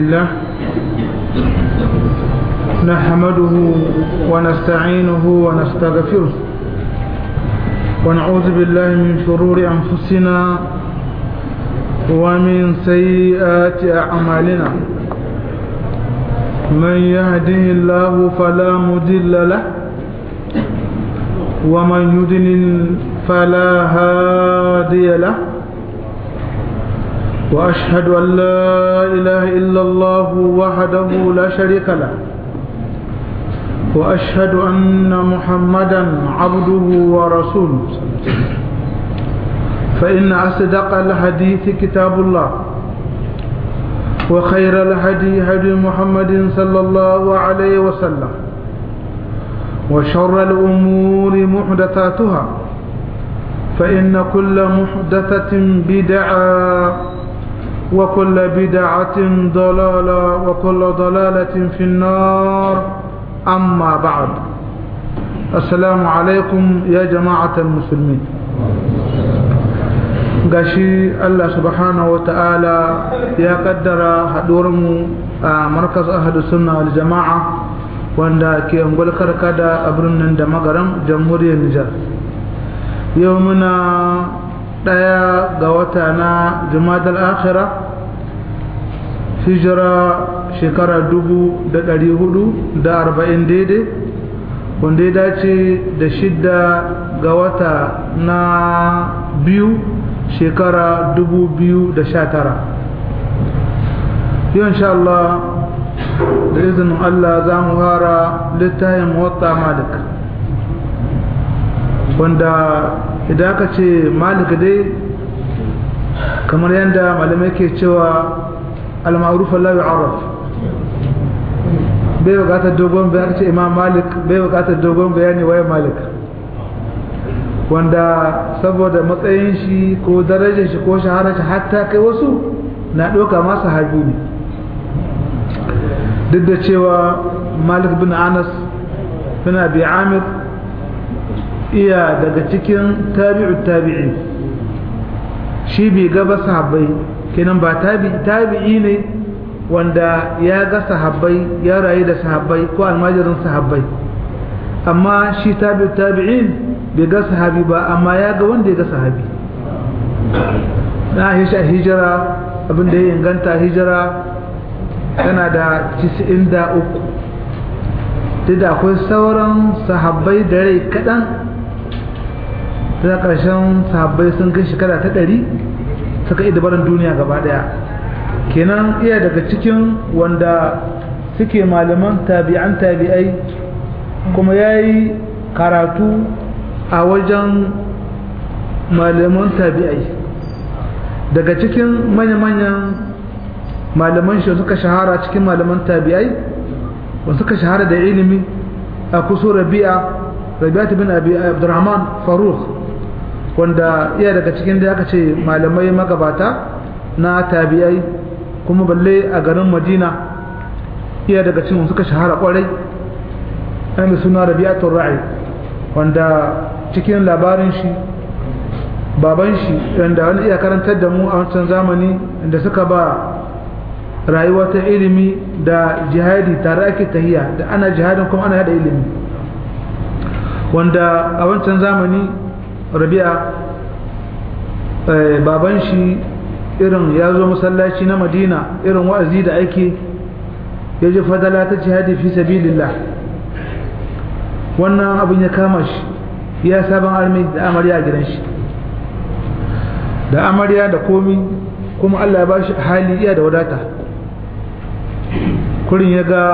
لله نحمده ونستعينه ونستغفره ونعوذ بالله من شرور أنفسنا ومن سيئات أعمالنا من يهده الله فلا مضل له ومن يضلل فلا هادي له وأشهد أن لا إله إلا الله وحده لا شريك له وأشهد أن محمدا عبده ورسوله فإن أصدق الحديث كتاب الله وخير الهدي هدي محمد صلى الله عليه وسلم وشر الأمور محدثاتها فإن كل محدثة بدعة وكل بدعة ضلالة وكل ضلالة في النار أما بعد السلام عليكم يا جماعة المسلمين gashi Allah subhanahu wa ta'ala ya kaddara haɗuwarmu a markaz ahadu sunna wal jama'a wanda ke ungul karkada a birnin da magaram jamhuriyar Nijar yau muna ɗaya ga wata na jumadal akhira hijira shekara dubu da ɗari hudu da arba'in daidai wanda ya dace da shidda ga wata na biyu shekara dubu biyu da sha tara yau insha Allah da izinin Allah za mu fara littafin wata malik wanda idan aka ce malik dai kamar yadda malamai ke cewa al-ma'ruf la yu'arraf bai bukatar dogon bayani ce imam malik bai bukatar dogon bayani waye malik wanda saboda matsayin shi ko darajar shi ko shaharar shi hatta kai wasu na ɗauka masa habi ne duk da cewa malik bin anas bin abi amir iya daga cikin tabi'u tabi'i shi bai gaba sahabbai kenan ba tabi'i ne wanda ya ga sahabbai ya rayu da sahabbai ko almajirin sahabbai amma shi tabi'u tabi'in bai ga sahabi ba amma ya ga wanda ya ga sahabi na hisha hijira abinda ya inganta hijira tana da 93 duk da akwai sauran sahabbai da rai kaɗan ta ƙarshen sahabbai sun kai shekara ta ɗari suka yi dabarar duniya gaba ɗaya kenan iya daga cikin wanda suke malaman tabi'an tabi'ai kuma ya yi karatu a wajen malaman tabi'ai daga cikin manya-manyan malaman shi suka shahara cikin malaman tabi'ai wanda suka shahara da ilimi a kuso rabi'a rabi'atu bin abi abdurrahman faruk wanda iya daga cikin da aka ce malamai magabata na tabi'ai kuma balle a garin madina iya daga cikin suka shahara kwarai ana suna rabi'atul ra'i wanda cikin labarin shi baban shi wanda wani iya karantar da mu a wancan zamani da suka ba rayuwa ta ilimi da jihadi tare ake tahiya da ana jihadin kuma ana yada ilimi wanda a wancan zamani rabi'a baban shi irin ya zo masallaci na madina irin wa'azi da ake ya ji fadala ta jihadi fi sabilillah wannan abin ya kama shi ya sabon armi da amarya a gidan shi da amarya da komi kuma Allah ya ba shi hali iya da wadata kurin ya ga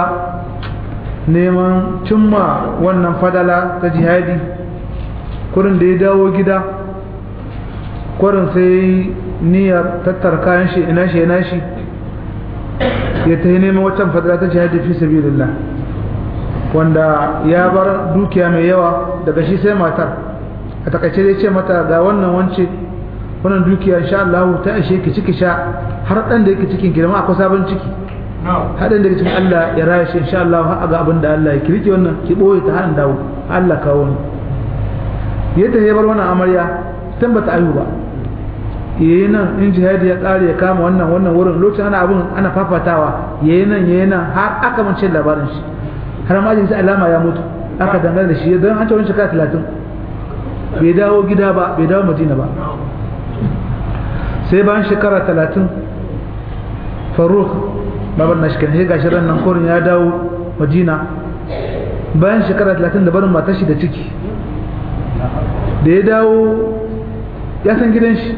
neman cimma wannan fadala ta jihadi kurin da ya dawo gida kurin sai niyyar tattara kayan shi ina shi ina shi ya ta yi neman waccan fadala ta jihadi fi sabilillah wanda ya bar dukiya mai yawa daga shi sai matar a takaice dai ce mata ga wannan wance wannan dukiya insha Allah ta ishe ki ciki sha har dan da yake cikin girma akwai sabon ciki haɗin daga cikin Allah ya raya shi insha Allah har ga abin da Allah ya kirki wannan ki boye ta har dawo Allah kawo ni yadda ya bar wannan amarya tambata ayu ba yayi nan in jihadi ya kare ya kama wannan wannan wurin lokacin ana abun ana fafatawa yayi nan yayi nan har aka mance labarin shi har ma jin alama ya mutu aka dangane da shi don an ce wani shekara talatin bai dawo gida ba bai dawo madina ba sai bayan shekara talatin faruk babar na shikin sai gashi ran nan korin ya dawo madina bayan shekara talatin da barin matar shi da ciki da ya dawo ya san gidan shi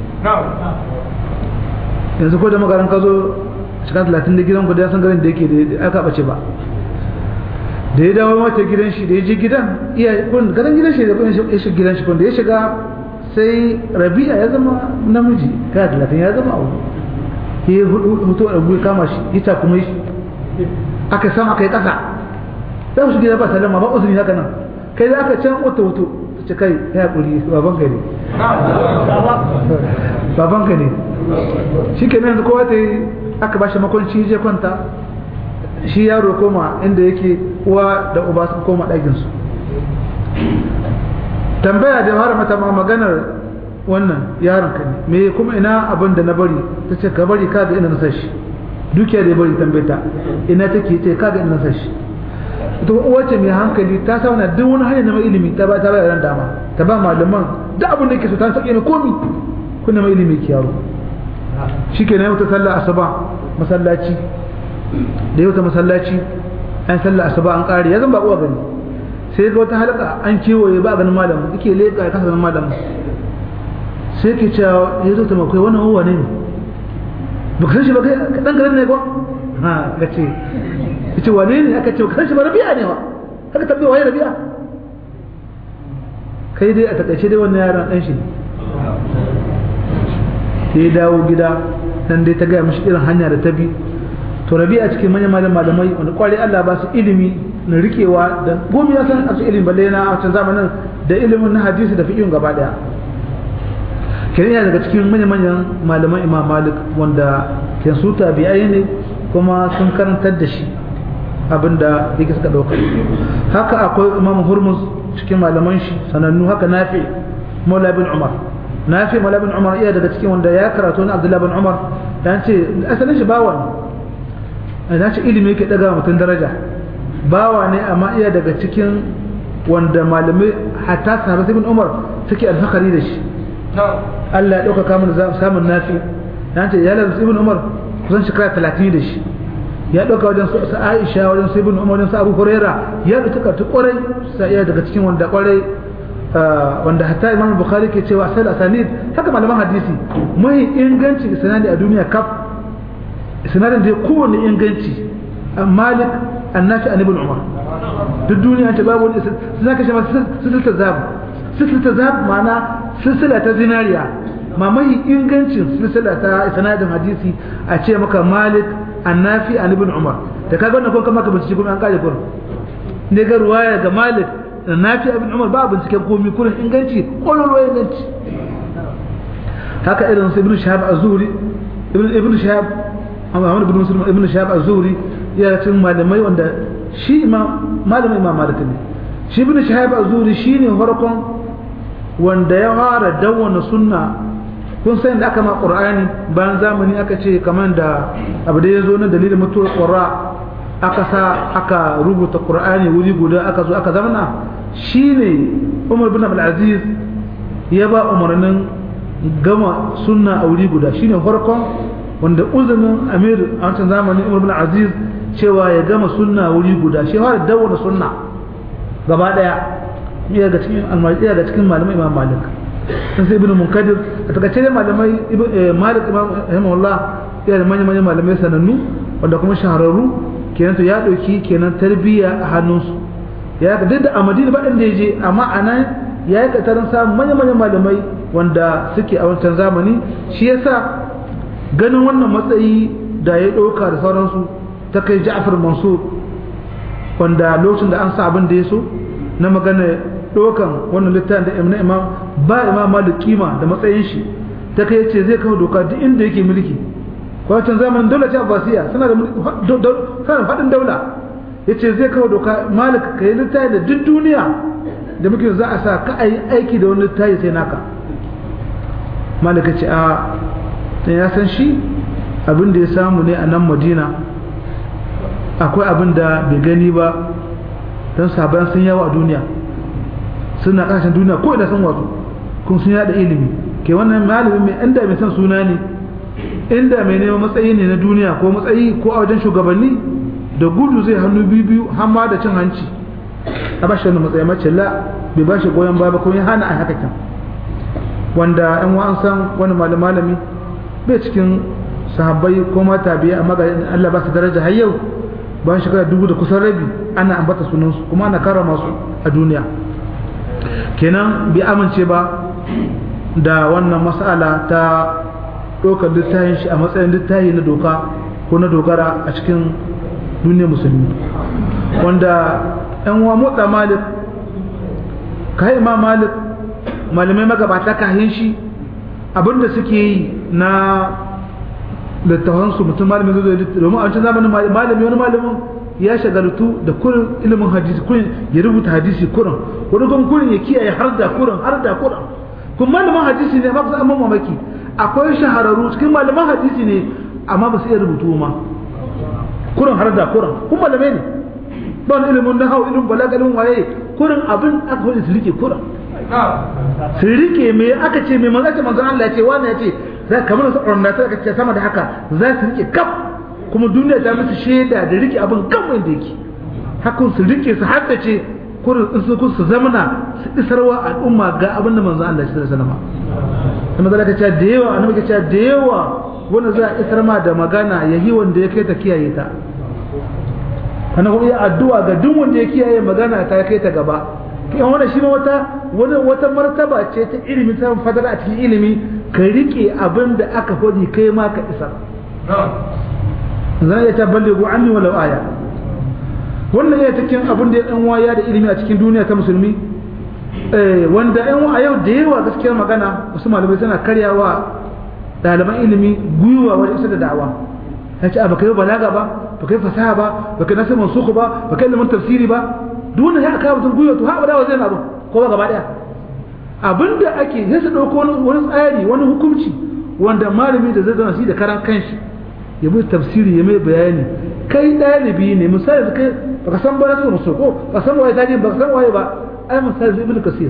yanzu ko da magaran ka zo shekara talatin da gidan ku da ya san garin da yake da aka bace ba da ya dawo mata gidan shi da ya je gidan iya kun gadan gidan shi da kun ya shiga gidan shi kun da ya shiga sai rabi'a ya zama namiji kai talatin ya zama abu ya hutu da buya kama shi ita kuma shi aka san aka yi kasa za su gida ba salama ba uzuri haka nan kai da aka can wata wuto ta ce kai ya kuri baban ka ne baban ka ne shi ke nan kowa ta yi aka ba shi makwanci je kwanta shi yaro koma inda yake uwa da uba sun koma ɗakinsu tambaya da har mata ma maganar wannan yaron ka ne me kuma ina abin da na bari ta ce ka bari kaga ina nasa shi dukiya da ya bari tambayta ina take ce kaga ina nasa shi ita uwa ce mai hankali ta sauna duk wani hanyar na ilimi ta ba ta ba yaran dama ta ba malaman duk abin da yake so ta sake mai komi kunna mai ilimi ki yaro shikenan yau ta sallah asuba masallaci da yau ta masallaci an sallah asuba an kare ya zan ba uwa gani sai ga wata halaka an kewaye ba ganin malamin yake leka ya kasa ganin malamin sai ke cewa ya zo ta makwai wannan uwa ne ba ka san shi ba kai dan garin ne ko ha ka ce ce wane ne aka ce ba ka san shi ba rabi'a ne wa aka tabbai waye rabi'a kai dai a takaice dai wannan yaron dan shi ne ya dawo gida dan dai ta gaya mishi irin hanya da ta bi to rabi a cikin manyan malam malamai wanda kwari Allah ba su ilimi na rikewa da gomi ya san a cikin ilimin balle na wancan zamanin da ilimin na hadisi da fiqhin gaba daya kenan yana daga cikin manyan manyan malaman Imam Malik wanda ke su tabi'ai ne kuma sun karantar da shi abinda yake suka dauka haka akwai Imam Hurmuz cikin malaman shi sanannu haka Nafi Maula bin Umar Nafi Maula bin Umar iya daga cikin wanda ya karatu na Abdullah bin Umar dan ce asalin shi bawan na ce ilimi yake daga mutum daraja bawa ne amma iya daga cikin wanda malamai hatta sahabat ibn umar suke alfakari da shi Allah ya dauka kamun samun nafi na ce ya lalata ibn umar kusan shekara talatin da shi ya dauka wajen su aisha wajen su ibn umar wajen su abu huraira ya dauka kartu kwarai sa iya daga cikin wanda kwarai wanda hatta imam bukhari ke cewa asal asanid haka malaman hadisi mai inganci isnadi a duniya kaf sinadin da ya kowane inganci malik annafi an ibn umar duk duniya ta babu wani sun zaka shi silsilta zab silsilta zab ma'ana silsila ta zinariya ma mai ingancin silsila ta sanadin hadisi a ce maka malik annafi an ibn umar da kaga wannan kuma maka bincike kuma an kare kurin ne ga ruwaya ga malik annafi ibn umar ba binciken komai kurin inganci kololo inganci haka irin su ibn shahab az-zuhri ibn shahab Muhammad ibn Muslim ibn Shahab az-Zuhri ya cikin malamai wanda shi imam malamin imam Malik ne shi ibn Shahab az-Zuhri shine farkon wanda ya fara dawwana sunna kun san da aka ma Qur'ani bayan zamani aka ce kamar da abu da yazo na dalilin mutuwar Qur'a aka sa aka rubuta Qur'ani wuri guda aka zo aka zamana shine Umar ibn Abdul Aziz ya ba umarnin gama sunna a wuri guda shine farkon wanda uzumin amir a wancan zamanin umar bin aziz cewa ya gama sunna wuri guda shi har dawo da sunna gaba daya iya ga cikin almajiyya ga cikin malamai imam malik sun sai ibn munkadir a takaice dai malamai malik imam rahimahullah iya da manyan manyan malamai sanannu wanda kuma shahararru kenan to ya dauki kenan tarbiyya a hannunsu ya ga duk da a madina ba inda ya je amma a nan ya yi katarin samun manyan manyan malamai wanda suke a wancan zamani shi yasa ganin wannan matsayi da ya ɗauka da sauransu ta kai ja'far mansur wanda lokacin da an sa abin da ya so na magana ɗaukan wannan littafin da imam imam ba imam malik kima da matsayin shi ta kai ce zai kawo doka duk inda yake mulki wancan zamanin daular ce abbasiya suna da faɗin daula ya ce zai kawo doka malik ka yi littafi da duk duniya da muke za a sa ka a yi aiki da wani littafi sai naka malaka ce a dan ya san shi abin da ya samu ne a nan madina akwai abin da bai gani ba don sabon sun yawa a duniya suna kasashen duniya ko ina sun wasu kun sun yada ilimi ke wannan malami mai inda mai san suna ne inda mai neman matsayi ne na duniya ko matsayi ko a wajen shugabanni da gudu zai hannu biyu biyu har ma da cin hanci a bashi wani matsayi mace la bai bashi goyon ba ko ya hana a haka kyan wanda yan an san wani malami bai cikin sahabbai ko mata biya amma ga Allah ba su daraja har yau bayan shekara dubu da kusan rabi ana ambata sunansu kuma ana karama su a duniya kenan bai amince ba da wannan mas'ala ta ɗaukar littafin shi a matsayin littafi na doka ko na dogara a cikin duniyar musulmi wanda yan uwa motsa malik ka ma malik malamai magabata kahin shi abinda suke yi na littafansu mutum malamin zai zai domin a wancan zamanin malami wani malamin ya shagaltu da kurin ilimin hadisi kurin ya rubuta hadisi kurin wani kuma kurin ya kiyaye har da kurin har da kurin kun malaman hadisi ne amma ba su amma mamaki akwai shahararru cikin malaman hadisi ne amma ba su iya rubutu ma kurin har da kurin kun malamai ne ba wani ilimin na hau ilimin balaga ilimin waye kurin abin aka wani su rike kurin su rike me aka ce me manzo manzon Allah ya ce wani ya ce za kamar su ornata aka ce sama da haka za su rike kaf kuma duniya ta musu shaida da rike abin kan wanda yake hakan su rike su haddace kurin in su su zamana su isarwa al'umma ga abin da manzon Allah ya sallallahu alaihi wasallam kuma ce da yawa annabi ce da yawa wanda za a isar ma da magana yayi wanda ya kai ta kiyaye ta kana kuma ya addu'a ga duk wanda ya kiyaye magana ta kai ta gaba yan wannan shi ma wata wani wata martaba ce ta ilimi ta fadar a cikin ilimi ka rike abin da aka faɗi kai ma ka isa zan iya ta ballighu anni walau aya wannan ya cikin abin da ya dan waya da ilimi a cikin duniya ta musulmi wanda yan a yau da yawa gaskiyar magana wasu malamai suna karyawa ɗaliban ilimi gwiwa wajen isa da da'awa ya ce ba ka yi balaga ba ba ka yi fasaha ba ba ka yi nasir mansuku ba ba ka yi ilimin tafsiri ba duk wanda ya aka mutum gwiwa to haɓa dawa zai na abin ko ba gaba ɗaya abinda ake sai su ɗauko wani tsari wani hukunci wanda malami da zai zama shi da karan kanshi ya bi tafsiri ya mai bayani kai ɗalibi ne misali kai baka san ba nasu musu ko ba san waye tarihi ba san waye ba ai misali ibn kasir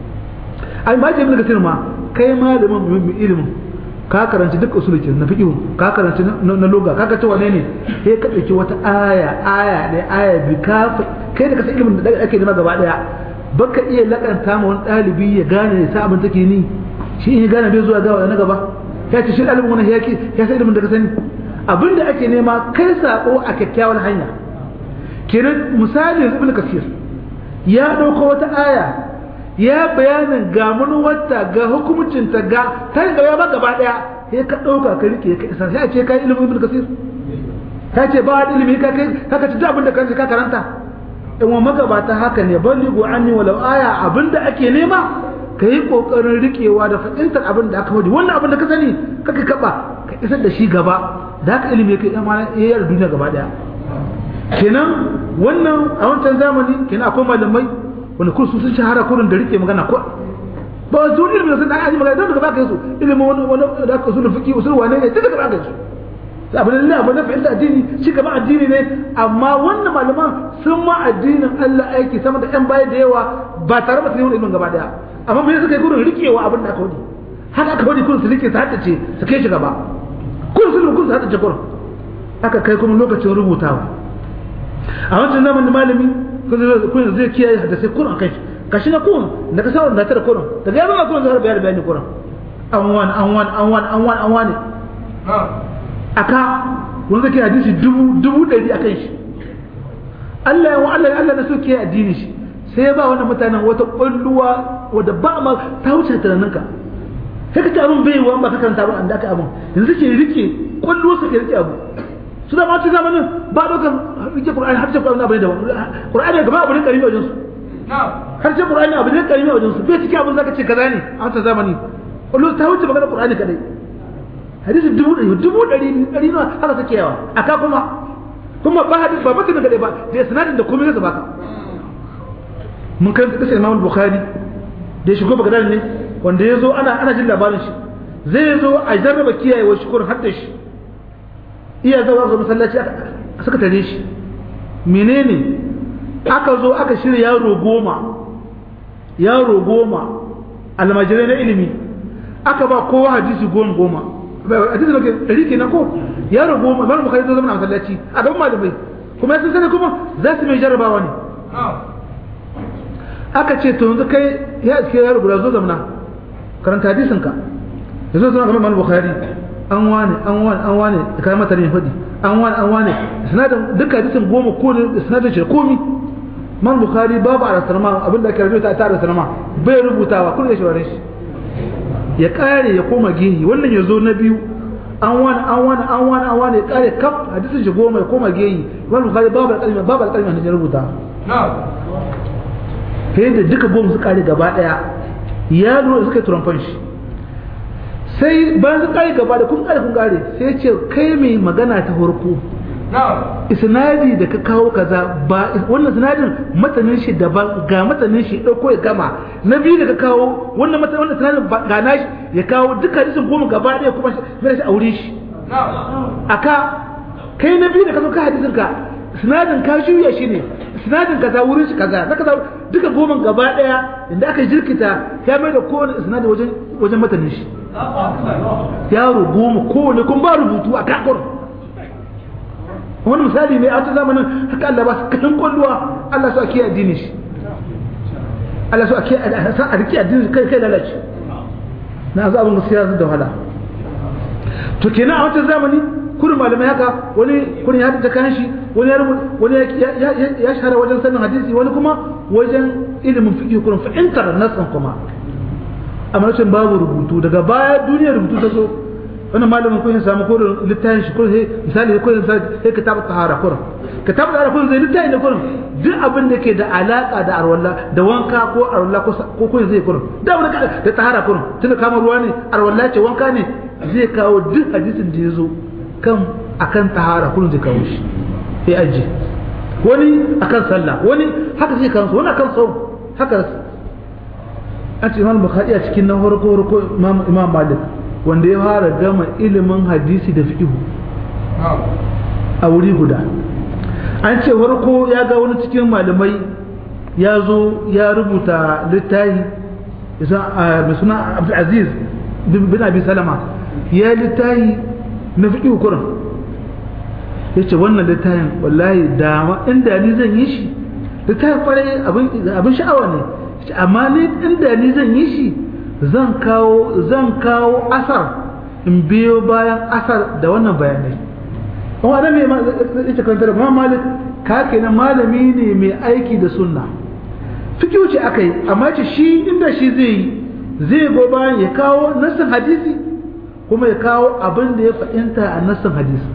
ai ma ibn kasir ma kai malamin mai ilimin ka karanci duk usuluki na fiqh ka karanci na loga ka kace wane ne sai ka dauki wata aya aya ne aya bi ka kai da kasan ilimin da ake nema gaba daya baka iya lakanta ma wani dalibi ya gane ya sa abin take ni shi in ya gane bai zuwa ga na gaba ya ce shi dalibin wani ya ya sai ilimin da ka sani abinda ake nema kai sako a kyakkyawar hanya kenan misali ibn kasir ya dauko wata aya ya bayanin ga wata ga hukumcinta ga ta yi gaba gaba daya sai ka dauka ka rike ka isa sai a ce kai ilimin ibn kasir ka ce ba ilimi ka kai ka ci abin da ka ka karanta in wa magabata haka ne ballighu anni walau aya abinda ake nema ka yi kokarin rikewa da fahimtar abin da aka wadi wannan abin da ka sani kaka kaba ka isar da shi gaba da haka ilimi yake amana yayin duniya gaba daya kenan wannan a wancan zamani kenan akwai malamai wanda kun sun shahara kurin da rike magana ko ba su ilimi da sun da aji magana don daga baka yasu ilimin wani wani da aka usul fiqi usul wane ne daga baka yasu abin da abin da fahimta addini shi gaba addini ne amma wannan malaman sun ma addinin Allah aiki sama da yan baya da yawa ba tare da su yi ilimin gaba daya amma me suka yi gurin rikewa abin da aka wadi har aka wadi kun su rike su haddace su kai shi gaba kun su kun su haddace kurin aka kai kuma lokacin rubutawa a wancan zamanin malami kun zai kiyaye haddace kurin kai kashi na kun da ka sa da tare kurin daga ya zama kurin zai bayar bayani kurin an wani an wani an wani an wani an wani aka wanda zai hadisi dubu dubu ɗari a kan shi Allah ya wa Allah Allah na so kiyaye addini shi sai ya ba wannan mutanen wata ƙwalluwa wadda ba ma ta wuce tunaninka sai ka ci abin bai wa ba ka karanta abin da aka abin yanzu ke rike ƙwalluwa su ke rike abu su da mace zamanin ba ɗaukar rike ƙur'ani har ce ƙur'ani abu ne da ƙur'ani gaba abu ne ƙarami a wajensu har ce ƙur'ani abu ne ƙarami a wajensu bai cikin abin zaka ce kaza ne a wancan zamani ƙwalluwa ta wuce magana ƙur'ani kadai hadisi dubu ɗari dubu ɗari ɗari nawa haka take yawa aka kuma kuma ba hadisi ba mutum kadai ba da sanadin da komai zai baka mun karanta kasar Imam Bukhari da ya shigo Baghdad ne wanda ya zo ana ana jin labarin shi zai zo a jarraba kiyaye wa shukur har da shi iya zuwa ga masallaci suka tare shi menene aka zo aka shirya yaro goma yaro goma almajirai na ilimi aka ba kowa hadisi goma goma hadisi da ɗari kenan ko yaro goma mara bukari zo zama na masallaci a gaban malamai kuma sun sani kuma za su mai jarrabawa ne aka ce to yanzu kai ya iske yaro guda zo zamana karanta hadisin ka ya zo zama gaban malam bukari an wane an wane an wane da kayan mata ne faɗi an wane an wane sinadin duka hadisin goma ko ne sinadin shi komi man bukari babu a rasarma abinda ake rubuta ta rasarma bai rubutawa kun da shawarar shi ya kare ya koma gehi wannan ya zo na biyu an wani an wani an wani an wani ya kare kaf hadisin shi goma ya koma gehi man bukari babu alƙalmi babu alƙalmi na rubuta ta da duka goma su kare gaba daya ya lura suka yi turamfan shi sai bayan su kare gaba da kun kare kun kare sai ce kai mai magana ta farko isnadi da ka kawo kaza ba wannan sinadin matanin shi daban ga matanin shi dauko ya gama na biyu da ka kawo wannan matanin wannan sinadin ga nashi ya kawo duka hadisin goma gaba ɗaya kuma mai shi aure shi aka kai na biyu da ka zo ka hadisin ka sinadin ka juya shi ne sinadin kaza wurin shi kaza na kaza duka goma gaba ɗaya inda aka jirkita ya mai da kowane sinadin wajen wajen matanin shi yaro goma kowane kun ba rubutu a kakon wani misali ne a wata zamanin haka Allah ba su kasan kwalluwa Allah su ake addini shi Allah su ake a rike addini kai kai lalace na za abin gaskiya da wahala to kenan a wancan zamani kurin malamai haka wani kurin ya ta kan shi wani ya wani ya shahara wajen sanin hadisi wani kuma wajen ilimin fiqh kurin fahimtar nasan kuma amma rashin babu rubutu daga baya duniyar rubutu ta zo wannan malamin kun samu ko littafin shi ko sai misali ko sai kitab tahara kurin kitab tahara kurin zai littafin da kurin duk abin da ke da alaka da arwalla da wanka ko arwalla ko ko kun zai kurin da abin da tahara kurin tunda kama ruwa ne arwalla ce wanka ne zai kawo duk hadisin da yazo kan akan tahara kurin zai kawo shi sai aji wani akan sallah wani haka zai kawo wani akan sau haka a ce imam bukhari a cikin na farko farko imam malik wanda ya fara gama ilimin hadisi da fiqhu a wuri guda an ce farko ya ga wani cikin malamai ya zo ya rubuta littafi mai suna abdulaziz bin abi salama ya littafi na fiqhu kurin ya ce wannan littafin wallahi dama inda ni zan yi shi littafin kwarai abin sha'awa ne amma ni inda ni zan yi shi zan kawo zan kawo asar in biyo bayan asar da wannan bayanai kuma da mai ita kantar ma malik ka kenan malami ne mai aiki da sunna fikiyu ce akai amma ce shi inda shi zai yi zai go bayan ya kawo nassin hadisi kuma ya kawo abin da ya fahimta a nassin hadisi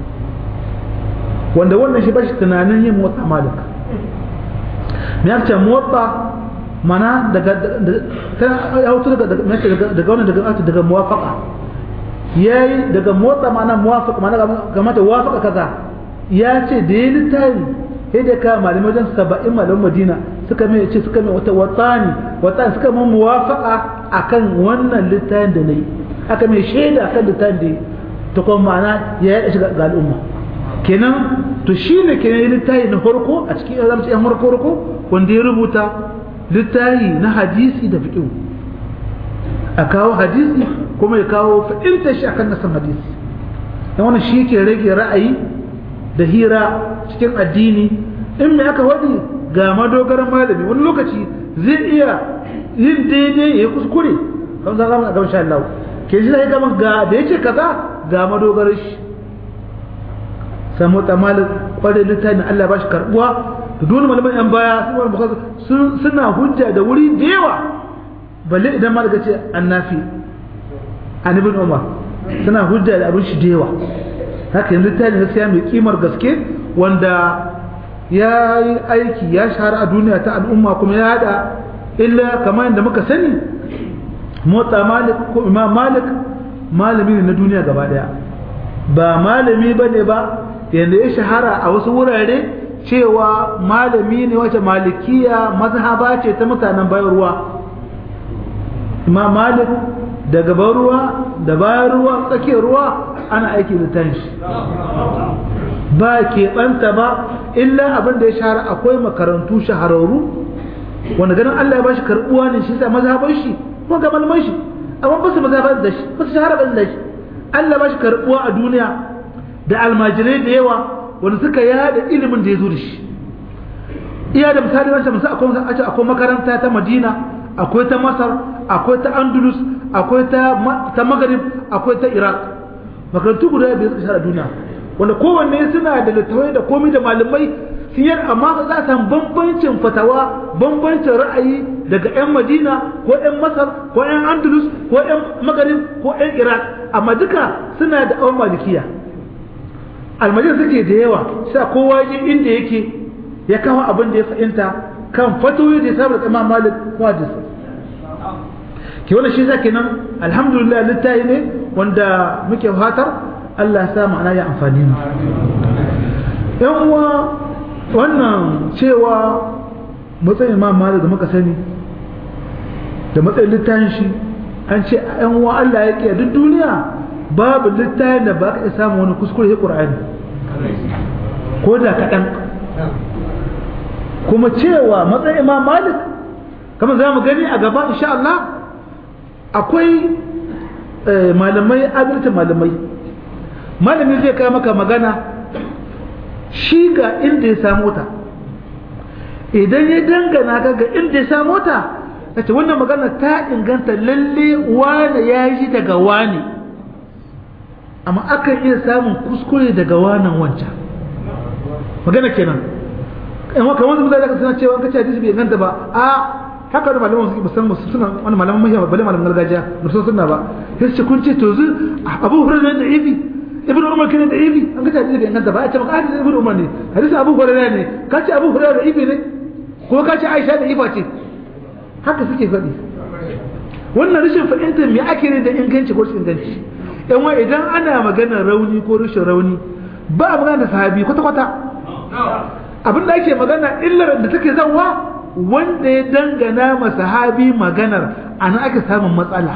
wanda wannan shi bashi tunanin yin motsa malik me ya ce motsa mana daga ya hutu daga daga wannan daga daga muwafaqa yayi daga motsa mana muwafaqa mana game da muwafaqa kaza ya ce da yi littafi sai da ka malamai wajen saba'in malaman madina suka mai ce suka mai wata watani watani suka mai muwafaqa akan wannan littafin da nayi aka mai shaida akan littafin da ta kuma ma'ana ya yaɗa shi ga al'umma kenan to shine kenan littafi na farko a cikin azamci yan farko farko wanda ya rubuta littahi na hadisi da fiƙiu a kawo hadisi kuma ya kawo fa'inta shi akan nasan hadisi dan wannan shi ke rage ra'ayi da hira cikin addini in me aka wadi ga madogaran malami wani lokaci zai iya yin daidai ya kuskure kan za mu ga insha Allah ke ji sai kaman ga da yace kaza ga madogaran shi samu tamal kware littafin Allah ba shi karbuwa da dole malaman yan baya sun suna hujja da wuri da yawa balle idan ma daga ce annafi an ibn umar suna hujja da abin shi da yawa haka yanzu ta ne gaskiya mai kimar gaske wanda ya yi aiki ya shahara a duniya ta al'umma kuma ya hada illa kamar yadda muka sani motsa malik ko imam malik malami ne na duniya gaba daya ba malami ba ne ba yadda ya shahara a wasu wurare cewa malami ne wace malikiya mazhaba ce ta mutanen bayan ruwa imam malik daga ban ruwa da bayan ruwa tsakiyar ruwa ana aiki da littafin shi ba keɓanta ba illa abin da ya shahara akwai makarantu shahararru wanda ganin Allah ya bashi karbuwa ne shi sa mazhaban shi ko ga malaman shi amma ba su mazhaban da shi ba su shahara ban da shi Allah bashi karbuwa a duniya da almajirai da yawa wanda suka yada ilimin da ya zo da shi iya da misali wancan musa akwai akwai makaranta ta Madina akwai ta Masar akwai ta Andalus akwai ta ta Maghrib akwai ta Iraq makarantu guda biyar suka shahara duniya wanda kowanne suna da littattafai da komai da malamai siyar amma za a samu bambancin fatawa bambancin ra'ayi daga 'yan madina ko 'yan masar ko 'yan andalus ko 'yan magarib ko 'yan iraq amma duka suna da awon malikiya almajin suke da yawa sa kowa je inda yake ya kawo abin da ya fahimta kan fatoyi da ya samu da imam malik ko hadis ke wannan shi zaki nan alhamdulillah littafi ne wanda muke fatar Allah ya sa ma'ana ya amfani mu yan uwa wannan cewa matsayin imam malik da muka sani da matsayin littafin shi an ce yan uwa Allah ya kiya duk duniya babu littafin da ba ka iya samu wani kuskure ya Qur'ani ko da kaɗan kuma cewa matsayin imam malik kamar za mu gani a gaba insha Allah akwai malamai adalcin malamai malami zai kai maka magana shi ga inda ya samu ta idan ya dangana ka ga inda ya samu ta ce wannan magana ta inganta lalle wane ya yi daga wane amma akan iya samun kuskure daga wanan wancan magana kenan amma kamar wanda zai suna cewa kace hadisi bai inganta ba a haka da malaman suke musamman suna wani malaman mahiyar bale malaman gargajiya da sun suna ba sai ce kun ce to zu abu hurairah da ibi ibn umar kene da ibi an kace hadisi bai inganta ba a ce maka hadisi ibn umar ne hadisi abu hurairah ne ka ce abu hurairah da ibi ne ko ka ce aisha da iba ce haka suke faɗi wannan rashin fahimtar me ake ne da inganci ko rashin inganci yan wa idan ana maganar rauni ko rashin rauni ba a magana da sahabi kwata kwata abin da ake magana illar da take zanwa wanda ya dangana ma sahabi maganar ana ake samun matsala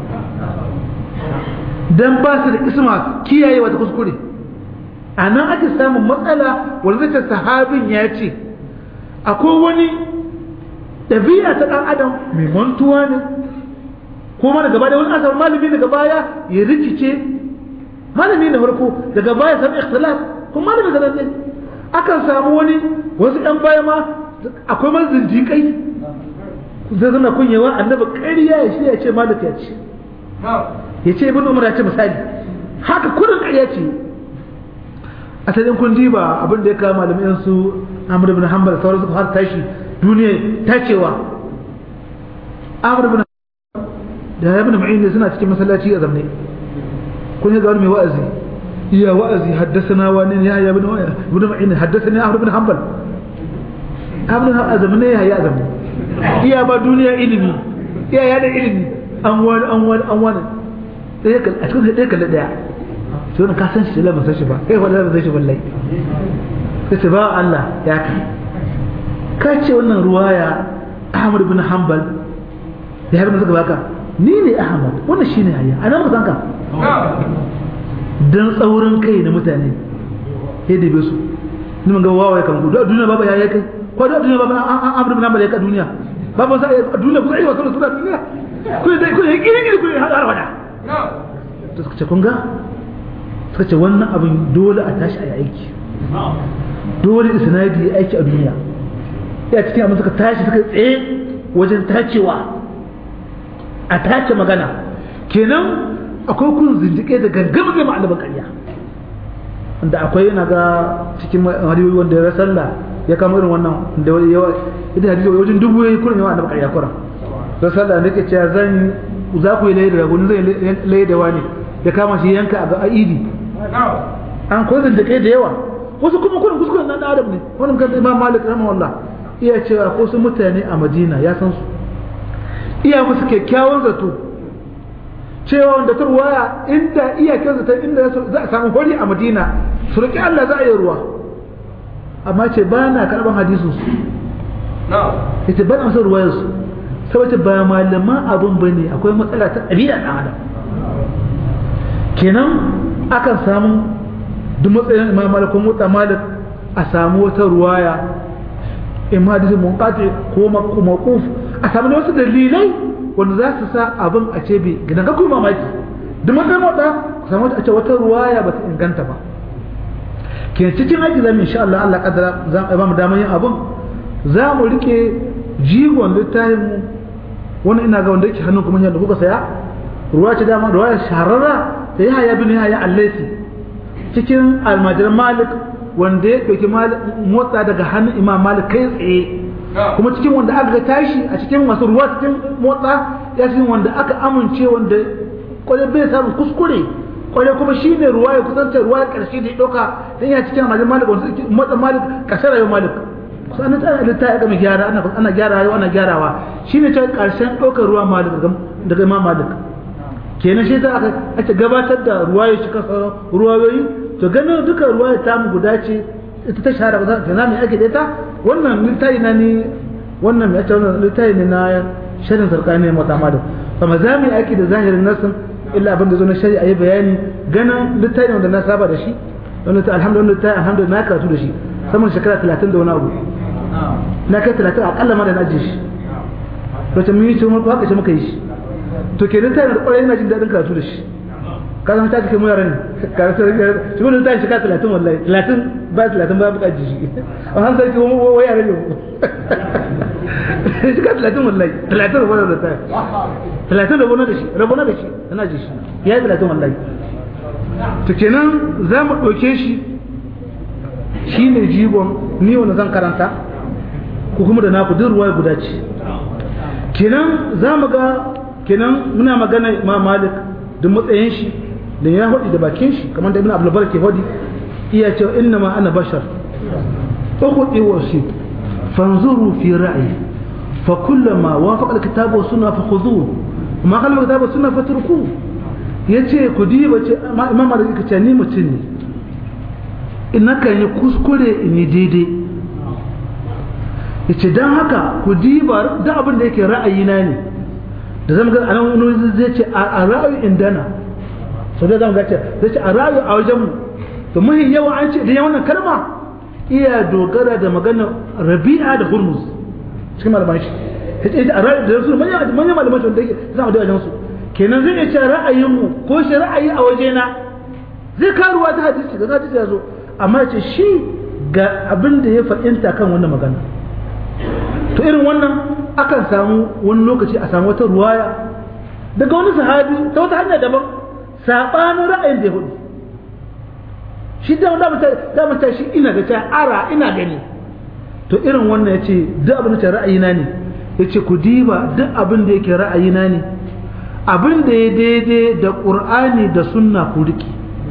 dan ba su da isma kiyaye wata kuskure a nan ake samun matsala wanda zai sahabin ya ce akwai wani ɗabi'a ta ɗan adam mai mantuwa ne kuma daga baya wani asar malami daga baya ya rikice malami na farko daga baya sami ikhtilaf kuma malami da ne akan samu wani wasu ɗan baya ma akwai man zindiƙai zai zana kunyewa annabi ƙarya ya shi ya ce malik ya ce ya ce ibn umar ya ce misali haka kudin ƙarya ce asalin kun diba abin da ya kama malamai su amr ibn hanbal sauran suka har tashi duniya ta cewa amr ibn da ibn ma'in suna cikin masallaci a zamne kun yi ga wani mai wa'azi iya wa'azi haddasana wani ya ya ibn ibn ma'in haddasani amr ibn hanbal amr a zamne ya ya zamne iya ba duniya ilimi iya ya da ilimi an wani an wani an wani a cikin ɗaya kalli ɗaya sai wani ka san shi la ban san shi ba kai wala ban san shi wallahi sai ce ba Allah ya ka ka ce wannan ruwaya Ahmad ibn Hanbal ya har suka baka ni ne Ahmad wannan shine hayya ana maka sanka dan tsaurin kai na mutane sai da su ni mun ga wawaye kan ku duniya baba ya kai ko da duniya baba an Ahmad ibn Hanbal ya ka duniya baba sai duniya ku sai wasu suna duniya ku dai ku yi kiri ku har wada to suka ce kun ga suka ce wannan abin dole a tashi a yi aiki dole isnadi ya aiki a duniya ya cikin abin suka tashi suka tsaye wajen tacewa a tace magana kenan akwai kun zindiƙe da gangan zai ma'alaban ƙarya wanda akwai yana ga cikin hadiyoyi wanda ya sallah ya kama irin wannan da yawa idan hadisi wajen dubu ya yi kurin yawa annabi ƙarya kuran don sallah da ke cewa zan za ku yi laye da ragunin zai laye da wani ya kama shi yanka a idi an kwazin da kai da yawa wasu kuma kurin kuskuren nan adam ne wani kan imam malik rahimahullah iya cewa ko su mutane a madina ya san su iya musu kyakkyawan zato cewa wanda ta ruwaya inda iya kyan zato inda za a samu hori a madina su roƙi allah za a yi ruwa amma ce ba na karɓar hadisun su ita ba na masa ruwayar su saboda ba malaman abun bane akwai matsala ta ɗabi'a ɗan adam kenan akan samu duk matsayin imam malik ko mutsa malik a samu wata ruwaya in hadisi munqati ko maquf a samu wasu dalilai wanda za su sa abin a ce bi gidan ga kuma mamaki duk matsayin mota ku samu a ce wata ruwaya ba ta inganta ba ke cikin aiki zamu insha Allah Allah kadara za mu ba mu damar yin abin za mu rike jigon littafin mu wani ina ga wanda yake hannun kuma yadda kuka saya ruwa ce dama ruwa shahararra da ya haya bin haya allaisi cikin almajiran malik wanda ya ɗauki motsa daga hannun imam malik kai tsaye kuma cikin wanda aka ga tashi a cikin masu ruwa cikin motsa ya cikin wanda aka amince wanda kwarai bai samun kuskure kwarai kuma shi ne ruwa ya kusanta ruwa ya ƙarshe da ya ɗauka don ya cikin almajiran malik wanda motsa malik ƙarshen rayuwar malik sannan ta halitta ya gama gyara ana gyara yau ana gyarawa shi ne ta ƙarshen ɗaukar ruwa malik daga imam malik kenan shi ta aka ake gabatar da ruwa ya cika sauran ruwayoyi to ganin duka ruwa ya tamu guda ce ita ta shahara ba za mu ake da ita wannan littafi na ni wannan mai ake wannan littafi ne na shirin sarkani mata malik amma za mu yi aiki da zahirin nasin illa abin da zo na shari'a yi bayani ganin littafi wanda na saba da shi wanda ta alhamdulillah alhamdulillah na karatu da shi saman shekara talatin da wani abu na kai talatin akalla ma da na ajiye shi wacce mun yi ce mun haka ce muka yi shi to kenan ta da kwarai yana jin daɗin karatu da shi ka zama ta cikin muyar ne karatu da shi gudun ta shekara talatin wallahi talatin ba talatin ba buƙaci shi a han sai kuma waya rage shekara talatin wallahi talatin rabona da ta talatin rabona da shi rabona da shi tana ji shi ya yi talatin wallahi to kenan za mu ɗauke shi shi ne jigon ni wanda zan karanta ko kuma da naku duk ruwa guda ce kenan za mu ga kenan muna magana ma malik da matsayin shi da ya hudi da bakin shi kamar da ibn abdul bar ke hudi iya cewa inna ma ana bashar ukhti wa shi fanzuru fi ra'yi fa kullama wafaqa al-kitab wa sunna fa khudhuhu ma khalafa al-kitab wa sunna fatrukuhu yace ku diba ce imam malik ka ce ni mutum ne ina kan yi kuskure in yi daidai yace dan haka ku diba da abin da yake ra'ayina ne da zama ga anan wani zai ce a ra'ayi indana sau da zama ga ce zai ce a ra'ayi a wajen mu to muhi yawa an ce da yawan kalma iya dogara da magana rabi'a da hurmuz cikin malaman shi ya ce a ra'ayi da su manyan malaman shi wanda yake zama da wajen su kenan zai iya ce ra'ayin mu ko shi ra'ayi a wajena zai karuwa ta hadisi da hadisi ya zo amma ce shi ga abin da ya fahimta kan wannan magana to irin wannan akan samu wani lokaci a samu wata ruwaya daga wani sahabi ta wata hanya daban saɓanin ra'ayin da ya hudu shi da damata shi ina da ta ara ina gani to irin wannan ya ce duk abin da ce ra'ayina ne ya ce ku diba duk abin da yake ra'ayina ne abin da ya daidai da ƙur'ani da sunna ku riƙe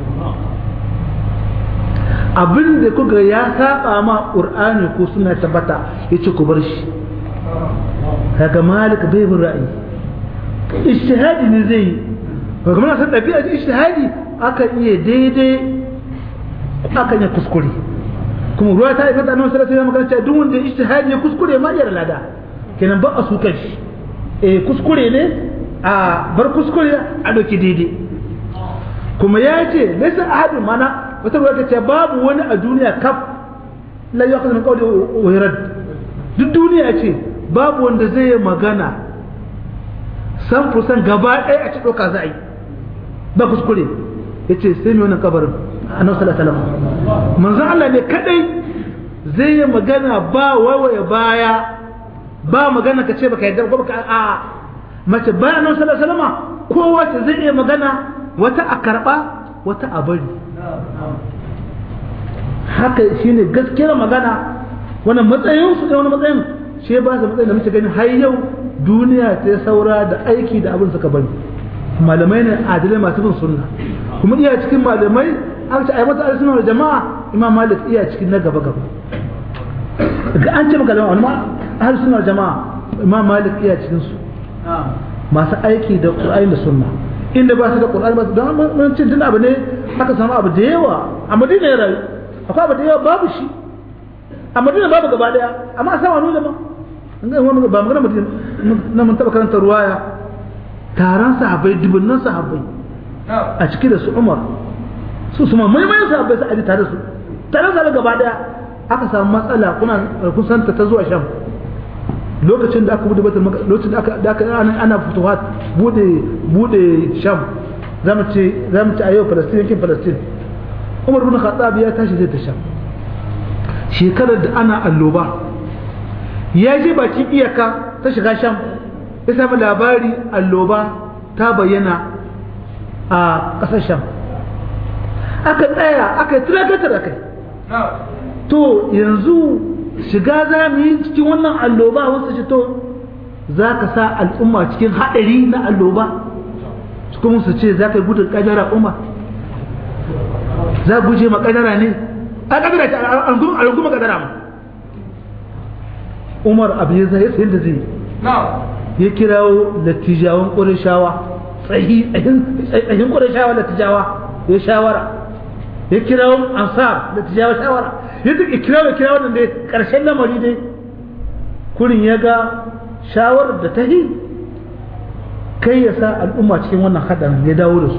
abin da kuka ya saba ma ƙur'ani ko suna tabbata ya ce ku bar shi kaga malik bai bin ra'ayi ijtihadi ne zai yi ba kuma na san ɗabi'a ijtihadi aka iya daidai aka iya kuskure kuma ruwa ta aikata nan sai sai magana cewa duk wanda ijtihadi ya kuskure ma iya lada kenan ba a su shi eh kuskure ne a bar kuskure a doki daidai kuma ya ce laysa ahadun mana wata ruwa ta ce babu wani a duniya kaf la yaqulu min qawli wa yurad duk duniya ce babu wanda zai yi magana san fusan gaba ɗaya a ci ɗauka za a yi ba kuskure ya ce sai mai wannan kabarin a nan sallallahu manzan Allah ne kadai zai yi magana ba wawaye baya ba magana ka ce baka yarda ko baka a mace bayan nan sallallahu alaihi kowace zai iya magana wata a karba wata a bari haka shine gaskiyar magana wannan matsayin su da wani matsayin shi ba su matsayin da muke gani har yau duniya ta saura da aiki da abin suka bari malamai ne adilai masu bin sunna kuma iya cikin malamai an ce ai mata alisunna da jama'a imam malik iya cikin na gaba gaba ga an ce maka wani ma ahli sunna jama'a imam malik iya cikin su masu aiki da qur'ani da sunna inda ba su da qur'ani ba su don mun cin tun abu ne aka samu abu da yawa a madina ya rayu akwai abu da yawa babu shi a madina babu gaba daya amma a sama nuna ma ba magana mutum na mun taba karanta ruwaya taron sahabbai dubunnan sahabbai a ciki da su umar su su ma maimayin sahabbai su aji tare su tare su gaba daya aka samu matsala kuna kusanta ta zuwa sham lokacin da aka bude batul lokacin da aka da aka ana futuhat bude bude sham zamu ce zamu ce a yau Palestine yankin Palestine Umar bin Khattab ya tashi zai ta sham shekarar da ana alloba ya je bakin iyaka ta shiga sham ya samu labari alloba ta bayyana a ƙasar sham aka tsaya aka yi turakatar da kai to yanzu shiga za mu yi cikin wannan alloba wasu ce to za ka sa al'umma cikin haɗari na alloba kuma su ce za ka yi gudun ƙajara umma za guje ma ƙajara ne a ƙajara ce a runguma ƙajara ma umar abu ya zai sayin da zai ya kirawo lattijawan ƙurishawa tsahin ƙurishawa lattijawa ya shawara ya kirawo ansar lattijawa shawara ya duk kirawo ya kirawo nan dai ƙarshen lamari dai kurin ya ga shawarar da ta yi kai ya sa al'umma cikin wannan haɗarin ya dawo da su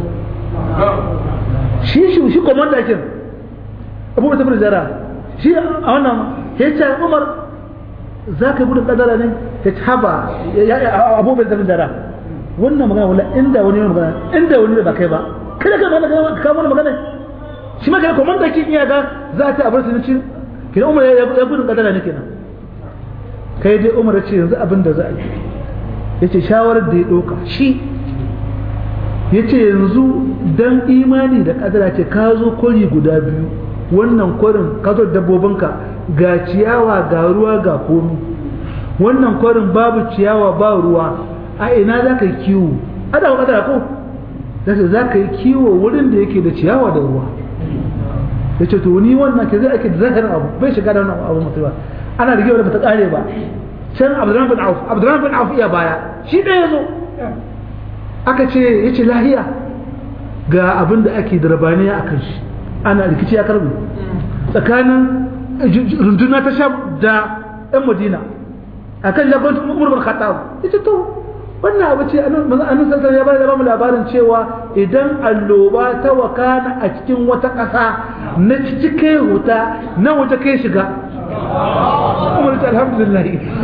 shi shi shi komanda kin abu da tabbata zara shi a wannan ya ce umar za ka gudun kadara ne ya ci haba abu bai zama zara wannan magana wala inda wani yana magana inda wani ba kai ba kada ka magana ka mana magana shi ma kai komanda kin iya ga za ta abar sunan kenan umar ya gudun kadara ne kenan kai dai umar ya ce yanzu abin da za a yi ya ce shawarar da ya ɗauka shi ya ce yanzu don imani da ƙadara ce ka zo kwari guda biyu wannan kwarin ka zo dabbobinka ga ciyawa ga ruwa ga komi wannan kwarin babu ciyawa ba ruwa a ina za ka yi kiwo a da ƙadara ko za ka yi kiwo wurin da yake da ciyawa da ruwa ya ce to ni wannan ke zai ake da zahirin abu bai shiga da wannan abu mutu ba ana rigewa da bata ƙare ba can abdurrahman bin auf abdurrahman bin auf iya baya shi ɗaya ya zo aka ce ya ce lahiya ga abin da ake da rabaniya a kan shi ana rikici ya karbi tsakanin runduna ta sha da yan madina a kan jagorancin umar bin khattab ya ce to wannan abu ce annabi sallallahu ya bada da bamu labarin cewa idan alloba ta wakana a cikin wata ƙasa na cike huta na wuta kai shiga umar ta alhamdulillah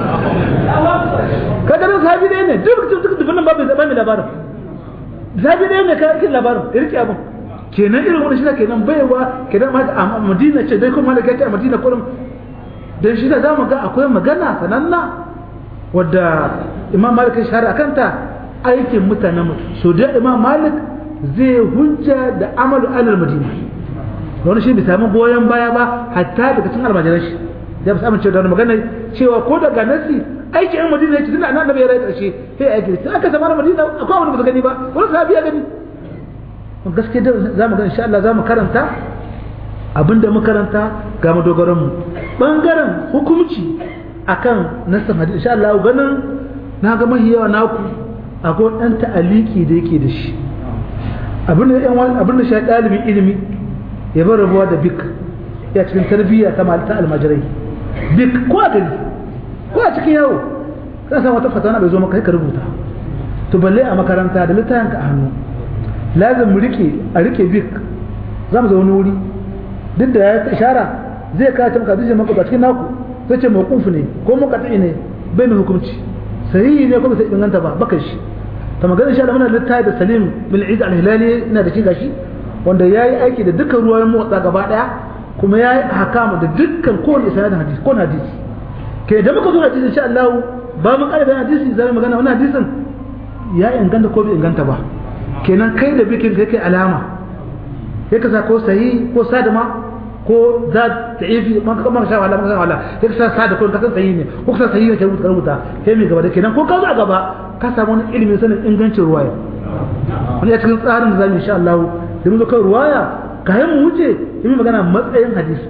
kaga nan sahabi ne ne duk duk duk dukkan babu da bamu labarin sahabi ne ne kai labarin irki abun kenan irin wannan shi kenan baiwa kenan ma a Madina ce dai kuma malaka ta a Madina kullum dan shi da zamu ga akwai magana sananna wadda Imam Malik ya shahara akanta aikin mutanen so da Imam Malik zai hujja da amalu alal Madina wani shi bai samu goyon baya ba hatta daga cikin almajiran shi da ba amince da wani magana cewa ko daga nasi aiki yan madina ya ce tunda annabi ya rai karshe sai aiki sai aka zama madina akwai wani ba su gani ba wani sahabi ya gani gaske da za mu ga insha Allah za mu karanta abinda mu karanta ga madogaran mu bangaren hukunci akan nasan hadisi insha Allah ganin na ga mahi yawa naku akwai dan ta'aliki da yake da shi abinda yan abinda shi dalibin ilimi ya bar rabuwa da bik ya cikin tarbiyya ta malta almajirai bik ko a gari ko a cikin yawo ka san wata fatana bai zo maka kai ka rubuta to balle a makaranta da littafin ka a hannu lazim mu rike a rike bik za mu zaune wuri duk da ya ishara zai kawo maka dijin maka ba cikin naku sai ce mawquf ne ko muqati ne bai mai hukunci sahihi ne ko bai sai inganta ba baka shi ta magana shi da muna littafi da Salim bin Eid al-Hilali ina da shi gashi wanda yayi aiki da dukkan ruwayen motsa gaba daya kuma yayi hakama da dukkan kowane sanadin hadisi ko hadisi ke da muka zo hadisi insha Allah ba mun ƙara bayan hadisi zai magana wannan hadisin ya inganta ko bai inganta ba kenan kai da bikin kai kai alama ya kasa ko sahi ko sadama ko za ta ifi man ka man sha wala man wala ya kasa sada ko kasan sahi ne ko kasa sahi ne ka rubuta rubuta kai mai gaba da kenan ko ka zo a gaba ka samu wani ilimin sanin ingancin ruwaya wani a cikin tsarin da zamu insha Allah da mun zo kan ruwaya ka yi mu wuce yi magana matsayin hadisi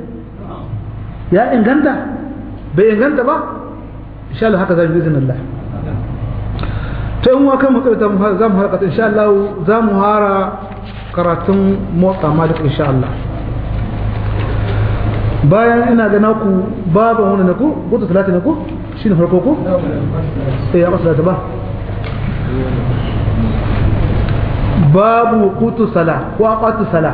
ya inganta bai inganta ba insha Allah haka zamu bizin Allah ta yin wakan matsayi ta za mu harkata insha Allah za mu hara karatun motsa malik insha Allah bayan ina ga naku baban wani na ku gutu talata na ku shine farko ko eh aqwa salata ba babu qutu salah wa aqatu salah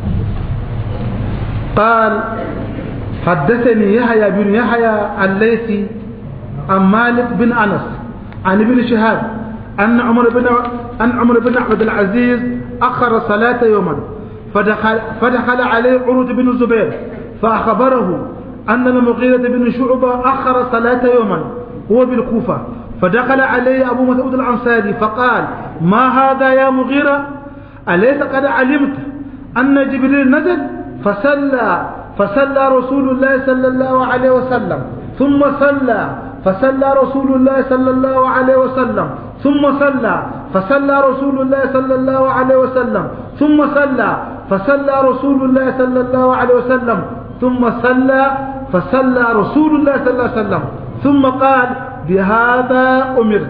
قال حدثني يحيى بن يحيى الليثي عن مالك بن انس عن ابن شهاب ان عمر بن ان عمر بن عبد العزيز اخر الصلاه يوما فدخل فدخل عليه عروة بن الزبير فاخبره ان المغيرة بن شعبة اخر الصلاه يوما هو بالكوفه فدخل عليه ابو مسعود الانصاري فقال ما هذا يا مغيرة اليس قد علمت ان جبريل نزل فصلى فصلى رسول الله صلى الله عليه وسلم ثم صلى فصلى رسول الله صلى الله عليه وسلم ثم صلى فصلى رسول الله صلى الله عليه وسلم ثم صلى فصلى رسول الله صلى الله عليه وسلم ثم صلى فصلى رسول الله صلى الله عليه وسلم ثم قال بهذا أمرت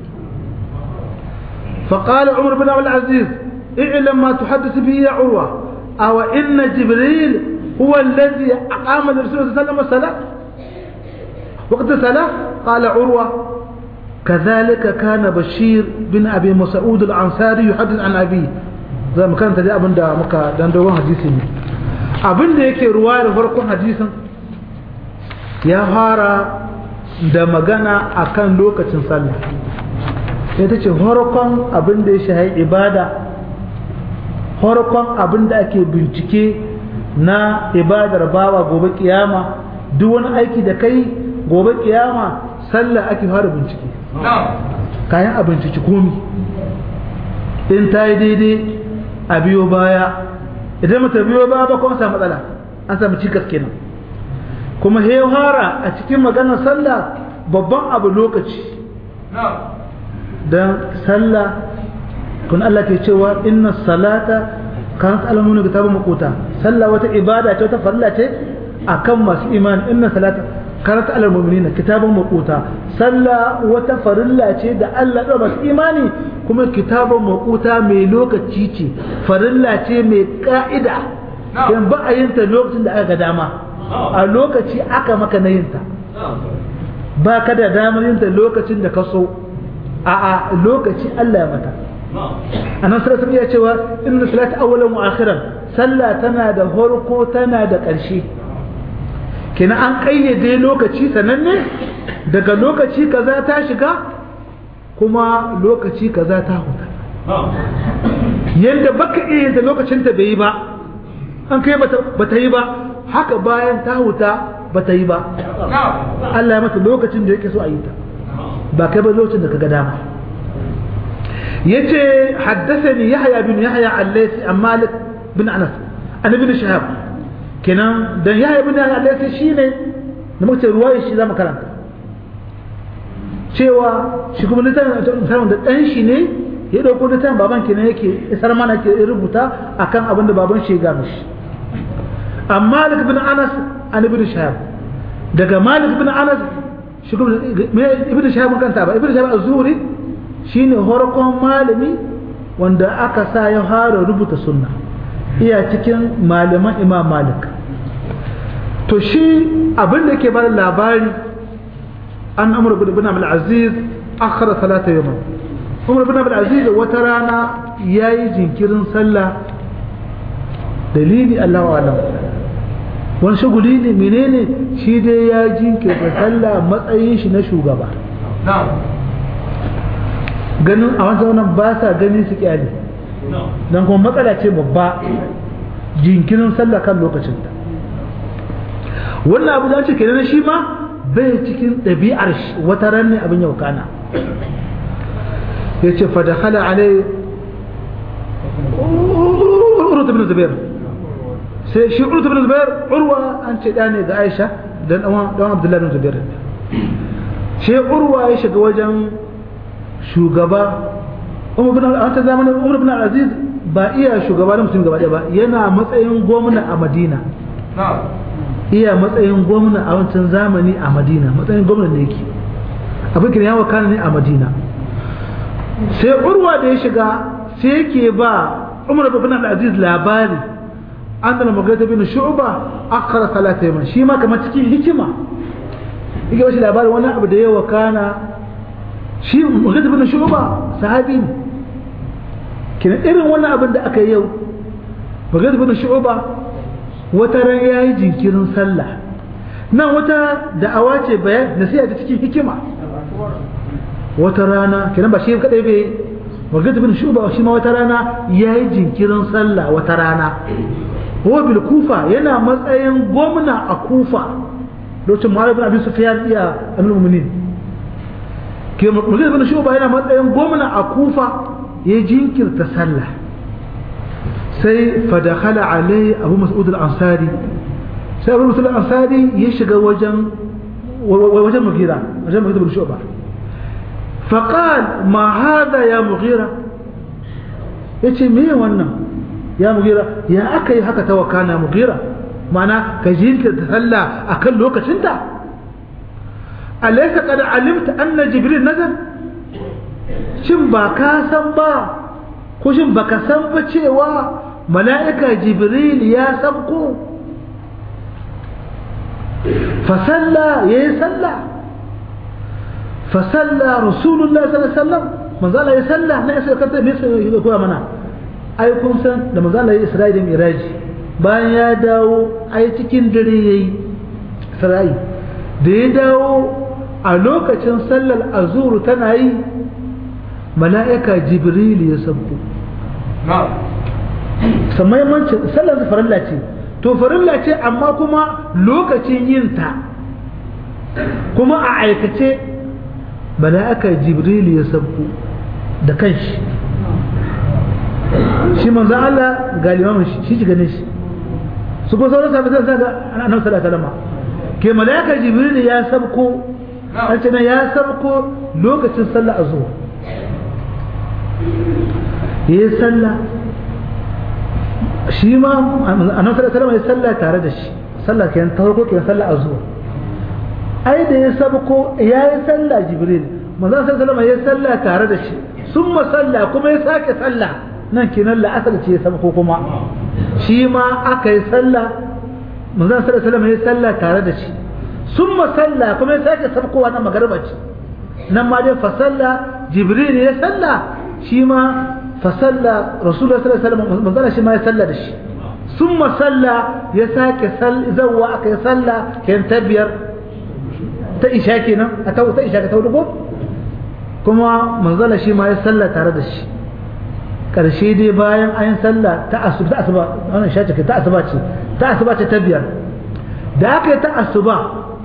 فقال عمر بن عبد العزيز اعلم ما تحدث به يا عروة أو إن جبريل هو الذي أقام الرسول صلى الله عليه وسلم الصلاة وقت الصلاة قال عروة كذلك كان بشير بن أبي مسعود الأنصاري يحدث عن أبيه زي ما كانت دي أبن دا مكا دندوان حديثي abin da yake ruwa da farkon hadisin ya fara da magana akan lokacin sallah sai ta ce farkon abin da ya shahi ibada farkon abin da ake bincike na ibadar bawa gobe kiyama duk wani aiki da kai gobe kiyama sallah ake fara bincike kayan a binciki komi in ta yi daidai a biyo baya idan mata biyo baya ba kuma samu matsala an samu cikas kenan kuma hewara a cikin maganar sallah babban abu lokaci don sallah kun Allah ke cewa inna salata kanat alamun kitabun maquta sallah wata ibada ce wata farilla ce akan masu imani inna salata kanat alal mu'minina kitabun maquta sallah wata farilla ce da Allah da masu imani kuma kitabun maquta mai lokaci ce farilla ce mai ka'ida dan ba a yin ta lokacin da aka ga dama a lokaci aka maka na yin ta ba ka da damar yin ta lokacin da ka so a a lokaci Allah ya mata anan sai sun iya cewa inna salata awwalan wa akhiran sallah tana da farko tana da ƙarshe kina an kayyade lokaci sananne daga lokaci kaza ta shiga kuma lokaci kaza ta huta yanda baka iya da lokacin ta bai yi ba an kai bata yi ba haka bayan ta huta bata yi ba Allah ya mata lokacin da yake so a yi ta ba kai ba lokacin da kaga dama yace haddathani yahya bin yahya al-laythi an malik bin anas an ibn shahab kenan dan yahya bin yahya al-laythi shine da muke ruwaya shi zamu karanta cewa shi kuma littafin da dan shi ne ya dauko littafin baban kenan yake isar mana ke rubuta akan abin da baban shi ya ga mishi an malik bin anas an ibn shahab daga malik bin anas shi kuma ibn shahab kanta ba ibn shahab az-zuhri shine horkon malami wanda aka sa ya fara rubuta sunna iya cikin malaman imam malik to shi abin da ke bada labari an amur bin abul aziz akhara salata yawman umar bin abul aziz wata rana yayi jinkirin sallah dalili Allahu alam wani shaguli ne menene shi dai ya jinkirta sallah matsayin shi na shugaba ganin a wancan wannan ba sa gani su kyale don kuma matsala ce babba jinkirin sallah kan lokacin ta wannan abu da ce kenan shi ma bai cikin ɗabi'ar wata ran ne abin yau kana ya ce fadakhala alai urut ibn zubair sai shi urut ibn zubair urwa an ce da ne ga aisha dan dan abdullahi ibn zubair sai urwa ya shiga wajen shugaba umar bin a wata zamanin umar bin aziz ba iya shugaba na mutum gaba ɗaya ba yana matsayin gwamna a madina iya matsayin gwamna a wancan zamani a madina matsayin gwamna ne yake abin kira yawa kana ne a madina sai urwa da ya shiga sai yake ba umar bin aziz labari an da magana bin shu'ba akara salata yaman shi ma kamar cikin hikima yake bashi labarin wani abu da ya wakana shi mughith bin shuba sahabi ne kina irin wannan abin da aka yi yau mughith bin shuba wata ran yayi jinkirin sallah nan wata da'awa ce bayan nasiha ta cikin hikima wata rana kiran ba shi kadai bai mughith bin shuba shi ma wata rana yayi jinkirin sallah wata rana huwa bil kufa yana matsayin gwamna a kufa lokacin mu'awiya bin abi sufyan iya amir mu'minin ke mughith bin shuba yana matsayin gwamna a kufa ya jinkirta sallah sai fadakhala alai abu mas'ud al-ansari sai abu mas'ud al-ansari ya shiga wajen wajen mugira wajen mugira bin shuba faqal ma hada ya mugira yace me wannan ya mugira ya aka yi haka ta wakana mugira mana ka jinkirta sallah akan lokacinta alaysa qad alimta anna jibril nazal shin ba ka san ba ko shin baka san ba cewa mala'ika jibril ya sabko fasalla ya yi salla fasalla rasulullah sallallahu alaihi wasallam manzala ya salla na isa kanta me sai ya koya mana ai kun san da manzala ya isra'i da miraji bayan ya dawo ai cikin dare yayi isra'i da ya dawo a lokacin sallar azuru tana yi mala'ika jibril ya sabko samai mancin sallar farilla ce to farilla ce amma kuma lokacin yin ta kuma a aikace mala'ika jibril ya sabko da kanshi shi manzo Allah ga limamin shi shi ganin shi su ko sauran sabi zai saka annabi sallallahu alaihi wasallam ke mala'ika jibril ya sabko an ce ya sabko lokacin sallar azhar ya yi sallah shi ma annabi sallallahu alaihi ya sallah tare da shi sallah kenan ta farko kenan sallah azhar ai da ya sabko ya yi sallah jibril manzo sallallahu alaihi ya sallah tare da shi summa sallah kuma ya sake sallah nan kenan la'asar ce ya sabko kuma shi ma aka yi sallah manzo sallallahu alaihi ya sallah tare da shi summa sallah kuma ya sake sabkowa na magarba ce nan ma dai fa sallah jibril ya sallah shi ma fasalla rasulullah sallallahu alaihi wasallam manzala shi ma ya salla da shi summa salla ya sake sal zawwa aka ya salla kayan tabiyar ta isha kenan a ta ta isha ka ta dugo kuma manzala shi ma ya salla tare da shi karshe dai bayan an salla ta asuba ta asuba wannan isha ce ta asuba ce ta asuba ce ta biyar da aka yi ta asuba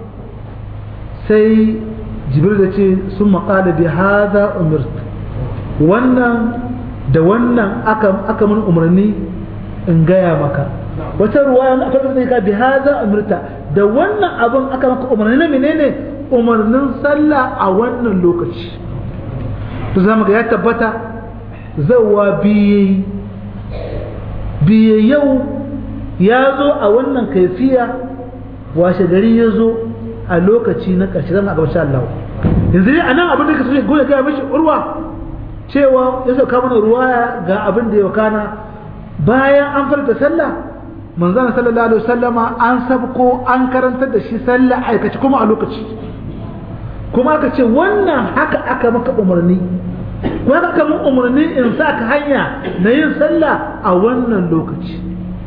sai jibril ya ce sun maƙala bi hada umirtu wannan da wannan aka aka mun umarni in gaya maka wata ruwaya aka rubuta ka bi hada umirta da wannan abun aka maka umarni na menene umarnin sallah a wannan lokaci to zamu ga ya tabbata zawa biye biye yau ya zo a wannan kaifiya washe gari ya zo a lokaci na ƙarshe zama a gabashin Allah yanzu ne a nan abin da ka so ya gaya mashi urwa cewa ya sauka mana ruwaya ga abin da ya kana bayan an farta sallah manzana sallallahu alaihi wasallama an sabko an karantar da shi sallah aikace kuma a lokaci kuma aka ce wannan haka aka maka umarni kuma aka mun umarni in sa ka hanya na yin sallah a wannan lokaci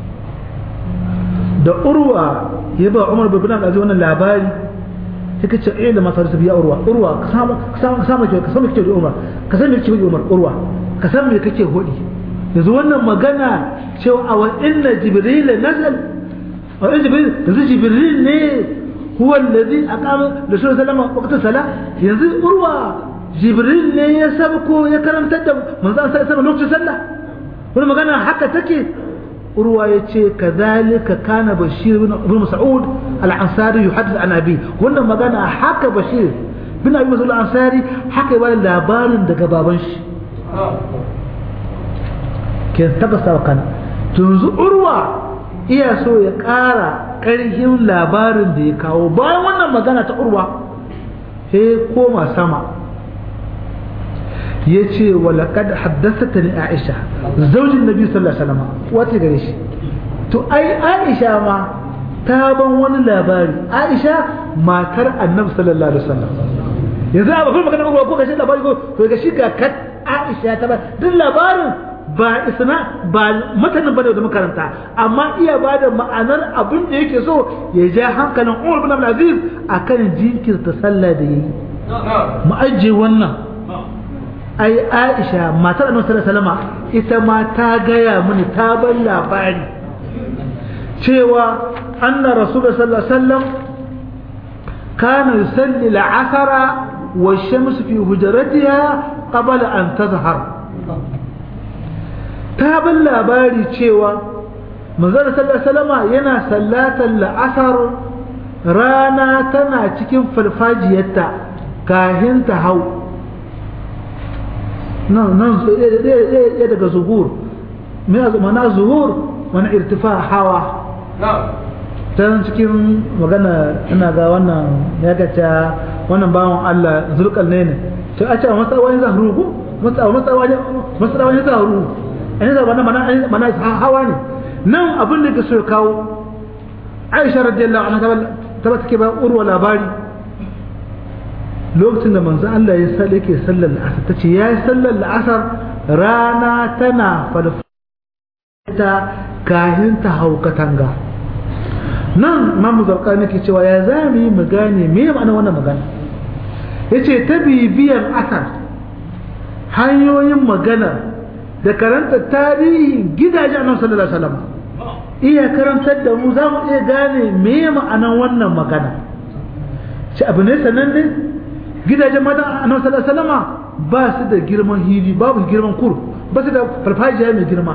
da urwa ya ba umar bin abdulaziz wannan labari suka ce eh da masu biya urwa urwa ka samu ka samu ka samu ka samu kike da umar ka san me kike da umar urwa ka san me kake hodi yanzu wannan magana cewa a wa inna jibril nazal wa inna jibril yanzu jibril ne huwa alladhi aqama da sallallahu alaihi wasallam waqta sala yanzu urwa jibril ne ya sabko ya karantar da manzo sallallahu alaihi wasallam lokacin sallah wannan magana haka take urwa ya ce kazalika kana bashir bin mas'ud al-ansari yuhaddith an abi wannan magana haka bashir bin abi mas'ud al-ansari haka ya labarin daga baban shi ke tabbata kana tunzu urwa iya so ya ƙara ƙarfin labarin da ya kawo bayan wannan magana ta urwa sai koma sama ya ce walaƙad haddasata ni aisha zaujin nabi sallallahu alaihi wasallam wata gare shi to ai aisha ma ta ban wani labari aisha matar annabi sallallahu alaihi wasallam yanzu a bakwai magana ko ga shi labari ko to ga shi ga kat Aisha ta ba duk labarin ba isna ba matanin bane da makaranta amma iya ba da ma'anar abin da yake so ya ja hankalin Umar bin Abdul Aziz akan jinkirta sallah da yayi mu ajiye wannan ai Aisha matar Annabi sallallahu alaihi wasallam ita ma ta gaya mini ta ban labari cewa anna Rasulullah sallallahu alaihi wasallam kana yusalli al-asra wa ash-shams fi hujratiha qabla an tazhar ta ban labari cewa manzon sallallahu alaihi wasallam yana sallatan la'asar rana tana cikin farfajiyarta kahin ta hau nan nan ya daga zuhur mana zuhur wani irtifa hawa ta cikin magana ina ga wannan ya gaca wannan bawan Allah zulkal ne ne to a ce a matsawani zahru ko matsawani matsawani zahru an yi zaba mana mana hawa ne nan abin da ke so kawo Aisha radiyallahu anha ta ba take ba urwa labari lokacin da manzo Allah ya salla yake sallar la'asar tace yayi sallar la'asar rana tana falfata kahin ta hau katanga nan mamu zarka nake cewa ya zami mu gane me ma'ana wannan magana yace ta bibiyan asar hanyoyin magana da karanta tarihin gidajen annabi sallallahu alaihi wasallam iya karantar da mu za mu iya gane me ma'anan wannan magana ci abu ne sanan ne gidajen mata annabi sallallahu alaihi wasallam ba su da girman hili babu girman kur ba su da farfajiya mai girma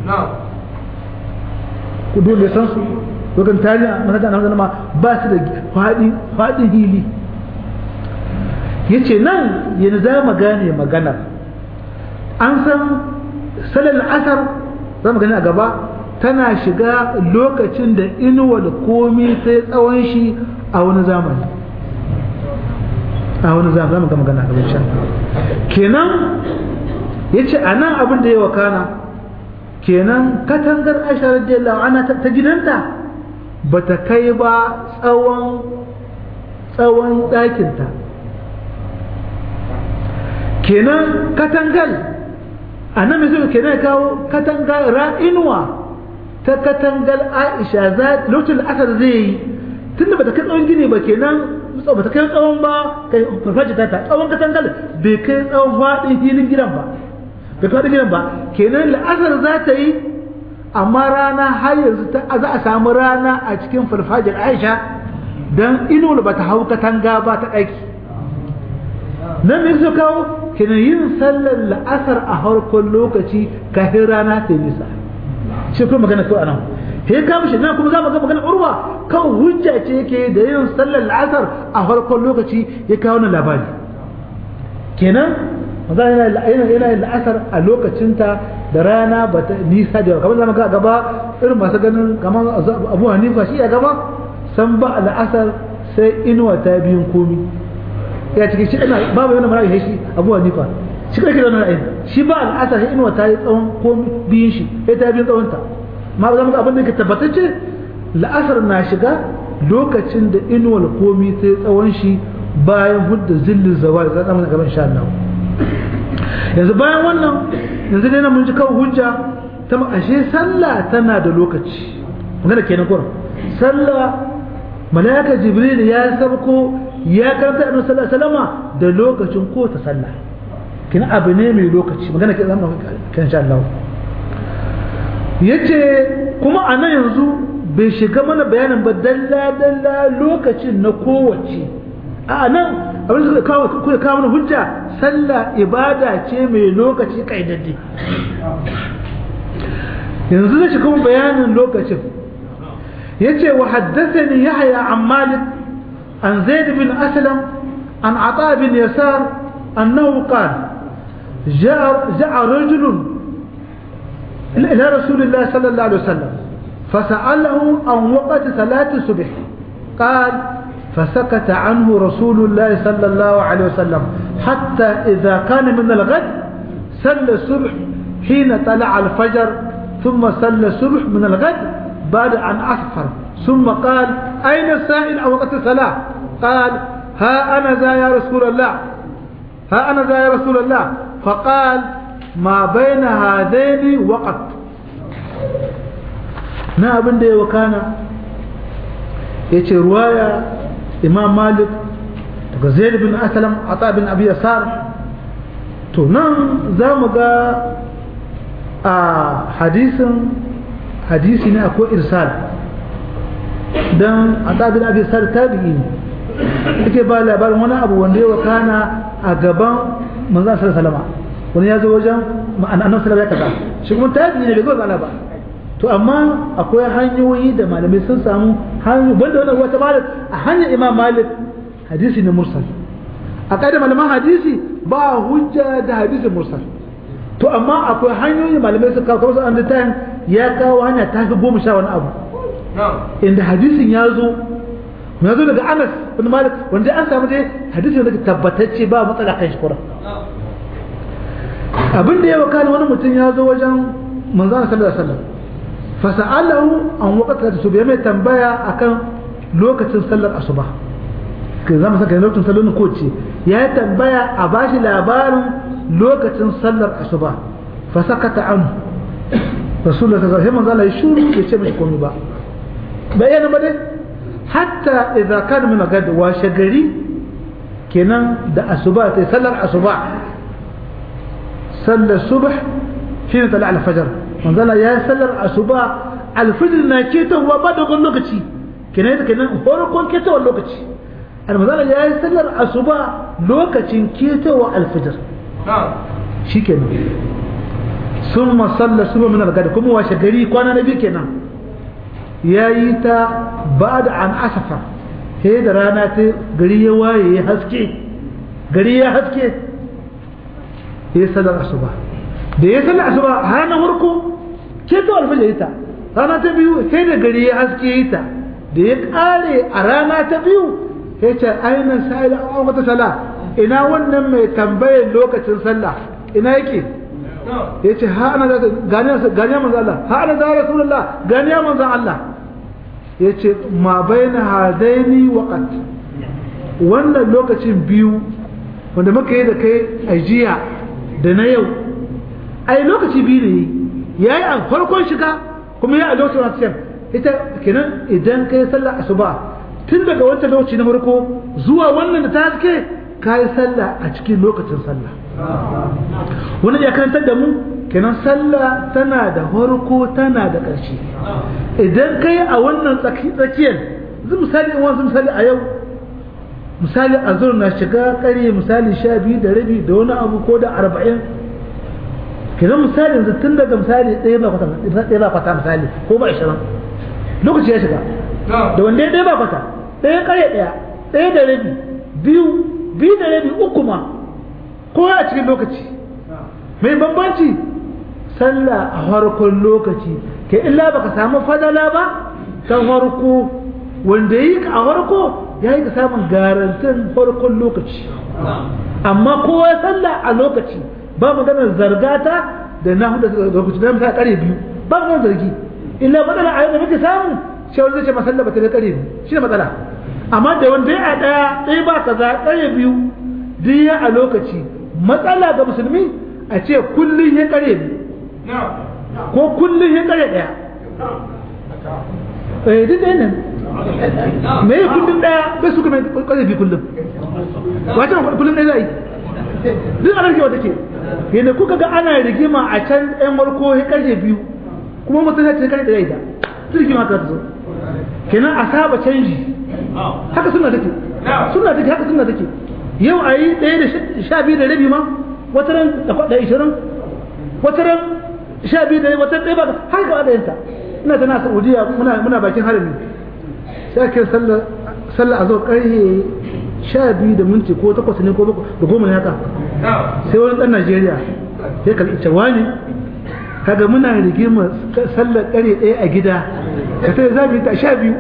ku dole san su dokan tarihi mata annabi sallallahu alaihi ba su da fadi fadi hili yace nan yanzu za mu gane maganar an san salal asar za mu gani a gaba tana shiga lokacin da inuwar komi sai tsawon shi a wani zamani a wani zamani za mu ga magana gaban shan kenan ya ce a nan abin da ya wakana kenan katangar aisha radiyallahu ana ta gidanta ba ta kai ba tsawon tsawon ɗakinta kenan katangal a nan mai kenan kawo katangal ra'inuwa ta katangal aisha za lokacin asar zai yi tunda ba ta kai tsawon gini ba kenan ba ta kai tsawon ba kai farfaji ta tsawon katangal bai kai tsawon faɗin filin gidan ba bai faɗin gidan ba kenan la'asar za ta yi amma rana har yanzu za a samu rana a cikin farfajin aisha don ino ba ta hau katanga ba ta ɗaki nan ne su kawo kenan yin sallar la'asar a harkon lokaci kafin rana ta yi nisa shi kuma magana ko anan he ka mishi nan kuma za mu ga magana urwa kan hujja ce yake da yin sallar la'asar a farkon lokaci ya kawo na labari kenan maza yana yana yin la'asar a lokacinta da rana ba ta nisa da kamar zamu ga gaba irin masu ganin kamar Abu Hanifa shi ya gaba san ba la'asar sai inuwa ta biyun komi ya cikin shi ina babu yana mara shi Abu Hanifa shi kake da ra'ayin shi ba al'asar sai inuwa ta yi tsawon komi biyun shi sai ta biyun tsawon ta ma ba za mu ga abin da ke tabbatacce la'asar na shiga lokacin da inuwar komi sai tsawon shi bayan hudda zillin zawal za mu gaban insha Allah yanzu bayan wannan yanzu dai na mun ji kawo hujja ta ashe sallah tana da lokaci magana kenan kurin sallah malaika jibril ya sabko ya karanta annabi sallallahu alaihi wasallama da lokacin ko ta sallah kina abu ne mai lokaci magana ke zama kan insha Allah yace kuma a nan yanzu bai shiga mana bayanin ba dalla dalla lokacin na kowace a nan abin da kawo kuma kawo mana hujja sallah ibada ce mai lokaci kaidadde yanzu zai shiga bayanin lokacin yace wa haddathani yahya an malik an zaid bin aslam an ata bin yasar annahu qala جاء جاء رجل إلى رسول الله صلى الله عليه وسلم فسأله عن وقت صلاة الصبح قال فسكت عنه رسول الله صلى الله عليه وسلم حتى إذا كان من الغد صلى الصبح حين طلع الفجر ثم صلى الصبح من الغد بعد أن أصفر ثم قال أين السائل عن وقت الصلاة قال ها أنا ذا يا رسول الله ها أنا ذا يا رسول الله فقال ما بين هذين وقت na abin da ya wakana ya ce ruwaya imam malik daga zaid bin asalam ata bin abi yasar to nan za mu ga a hadisin hadisi ne akwai irsal don ata bin abi yasar tabi'i ne yake ba labarin wani abu wanda ya wakana a gaban manzan salama wani ya zo wajen annan salama ya kaza shi kuma tabi'i ne bai zo ga ba to amma akwai hanyoyi da malamai sun samu hanyoyi banda wannan wata malik a hanyar imam malik hadisi ne mursal a ƙa'idar malaman hadisi ba hujja da hadisi mursal to amma akwai hanyoyi malamai sun kawo kamar su an ya kawo hanya ta fi goma sha wani abu inda hadisin ya zo ya zo daga anas bin malik wanda an samu dai hadisin da tabbatacce ba matsala kan shi kura abin da ya wakana wani mutum ya zo wajen manzana sallallahu alaihi wasallam fasa'alahu an waqta da su bai mai tambaya akan lokacin sallar asuba kai zama saka lokacin sallar ko ce ya tambaya a bashi labarin lokacin sallar asuba fa sakata an rasulullahi sallallahu alaihi wasallam ya shuru ya ce mai komai ba bayyana ba dai hatta idza kana min gad wa shagari kenan da asuba sai sallar asuba sallar subh shine tala al-fajr manzala ya sallar asuba alfijir na ketowa ba dogon lokaci kenan yadda kenan farkon ketowar lokaci almazala ya yi sallar asuba lokacin ketowa alfijir shi kenan sun masalla su min algada kuma washe gari kwana na biyu kenan ya yi ta ba da an asafa sai da rana ta gari ya waye ya haske gari ya haske ya yi sallar asuba da ya sallar asuba hana farko ke to alfajir ta rana ta biyu sai da gari ya haske yi ta da ya kare a rana ta biyu ya ce aina sa'ila an wata sala ina wannan mai tambayar lokacin sallah ina yake ya ce ha ana gani manzan Allah ha ana zara rasulullah gani manzan Allah ya ce ma baina hadaini waqat wannan lokacin biyu wanda muka yi da kai a jiya da na yau ai lokaci biyu ne ya yi a farkon shiga kuma ya a lokacin wasu ita kenan idan ka yi sallah asuba tun daga wancan lokaci na farko zuwa wannan da ta haske ka yi sallah a cikin lokacin sallah wani ya karantar da mu kenan sallah tana da farko tana da ƙarshe idan ka yi a wannan tsakiyar zai misali in wasu misali a yau misali a zuwa na shiga ƙarye misali sha biyu da rabi da wani abu ko da arba'in kenan misali yanzu tun daga misali ɗaya ba kwata ɗaya ba kwata misali ko ba ishirin lokaci ya shiga da wanda ɗaya ba kwata ɗaya ƙarye ɗaya ɗaya da rabi biyu biyu da rabi uku ma ko a cikin lokaci mai bambanci sallah a farkon lokaci ke illa baka samu fadala ba ta farko wanda yi ka a farko ya yi ka samun garantin farkon lokaci amma kowa sallah a lokaci ba maganar zargata da na hudu da lokaci da misali kare biyu ba maganar zargi illa matsala a yau da muke samu shi wanda zai ce masalla ba ta da kare biyu shi ne matsala amma da wanda ya a ɗaya ɗaya ba kaza kare biyu duk ya a lokaci matsala ga musulmi a ce kullum ya kare biyu ko kullum ya kare ɗaya eh duk ɗaya nan me ya kullum ɗaya bai suka mai kare biyu kullum wace kullum ɗaya za yi duk a narkewa take yadda kuka ga ana rigima a can ɗan warko ya karfe biyu kuma mutum ya ce karfe ɗaya ita duk rigima ta zo kenan a saba canji haka suna take suna take haka suna take yau a yi ɗaya da sha biyu da rabi ma wata ran da ishirin wata ran sha biyu da wata ɗaya ba har ga ɗayanta ina tana saudiya muna bakin harami sai ake sallah a zo ƙarfe sha biyu da minti ko takwas ne ko da goma ne haka sai wani ɗan najeriya sai ka ita wani kaga muna rigima sallar ƙare ɗaya a gida ka sai za mu yi ta sha biyu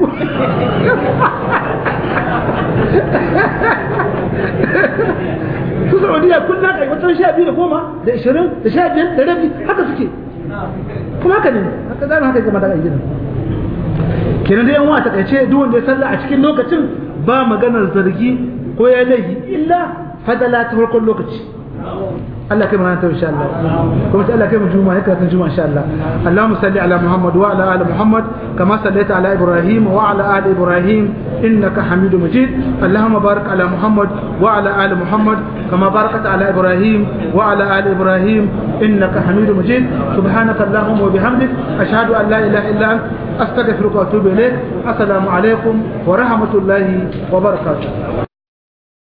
su saudiya kun na kai wata sha biyu da goma da ishirin da sha biyar da rabi haka suke kuma haka ne haka zama haka gama da gidan kenan da yan wa ta kaice duk wanda ya salla a cikin lokacin ba maganar zargi ko ya laifi illa fadala ta farkon lokaci Allah kai mana ta insha Allah kuma ta Allah kai mu juma'a haka ta juma'a insha Allah Allahumma salli ala Muhammad wa ala ali Muhammad kama sallaita ala Ibrahim wa ala ali Ibrahim innaka Hamidum Majid Allahumma barik ala Muhammad wa ala ali Muhammad kama barakta ala Ibrahim wa ala ali Ibrahim innaka Hamidum Majid subhanaka Allahumma wa bihamdik ashhadu an la ilaha illa anta astaghfiruka wa atubu ilaik assalamu alaikum wa rahmatullahi wa barakatuh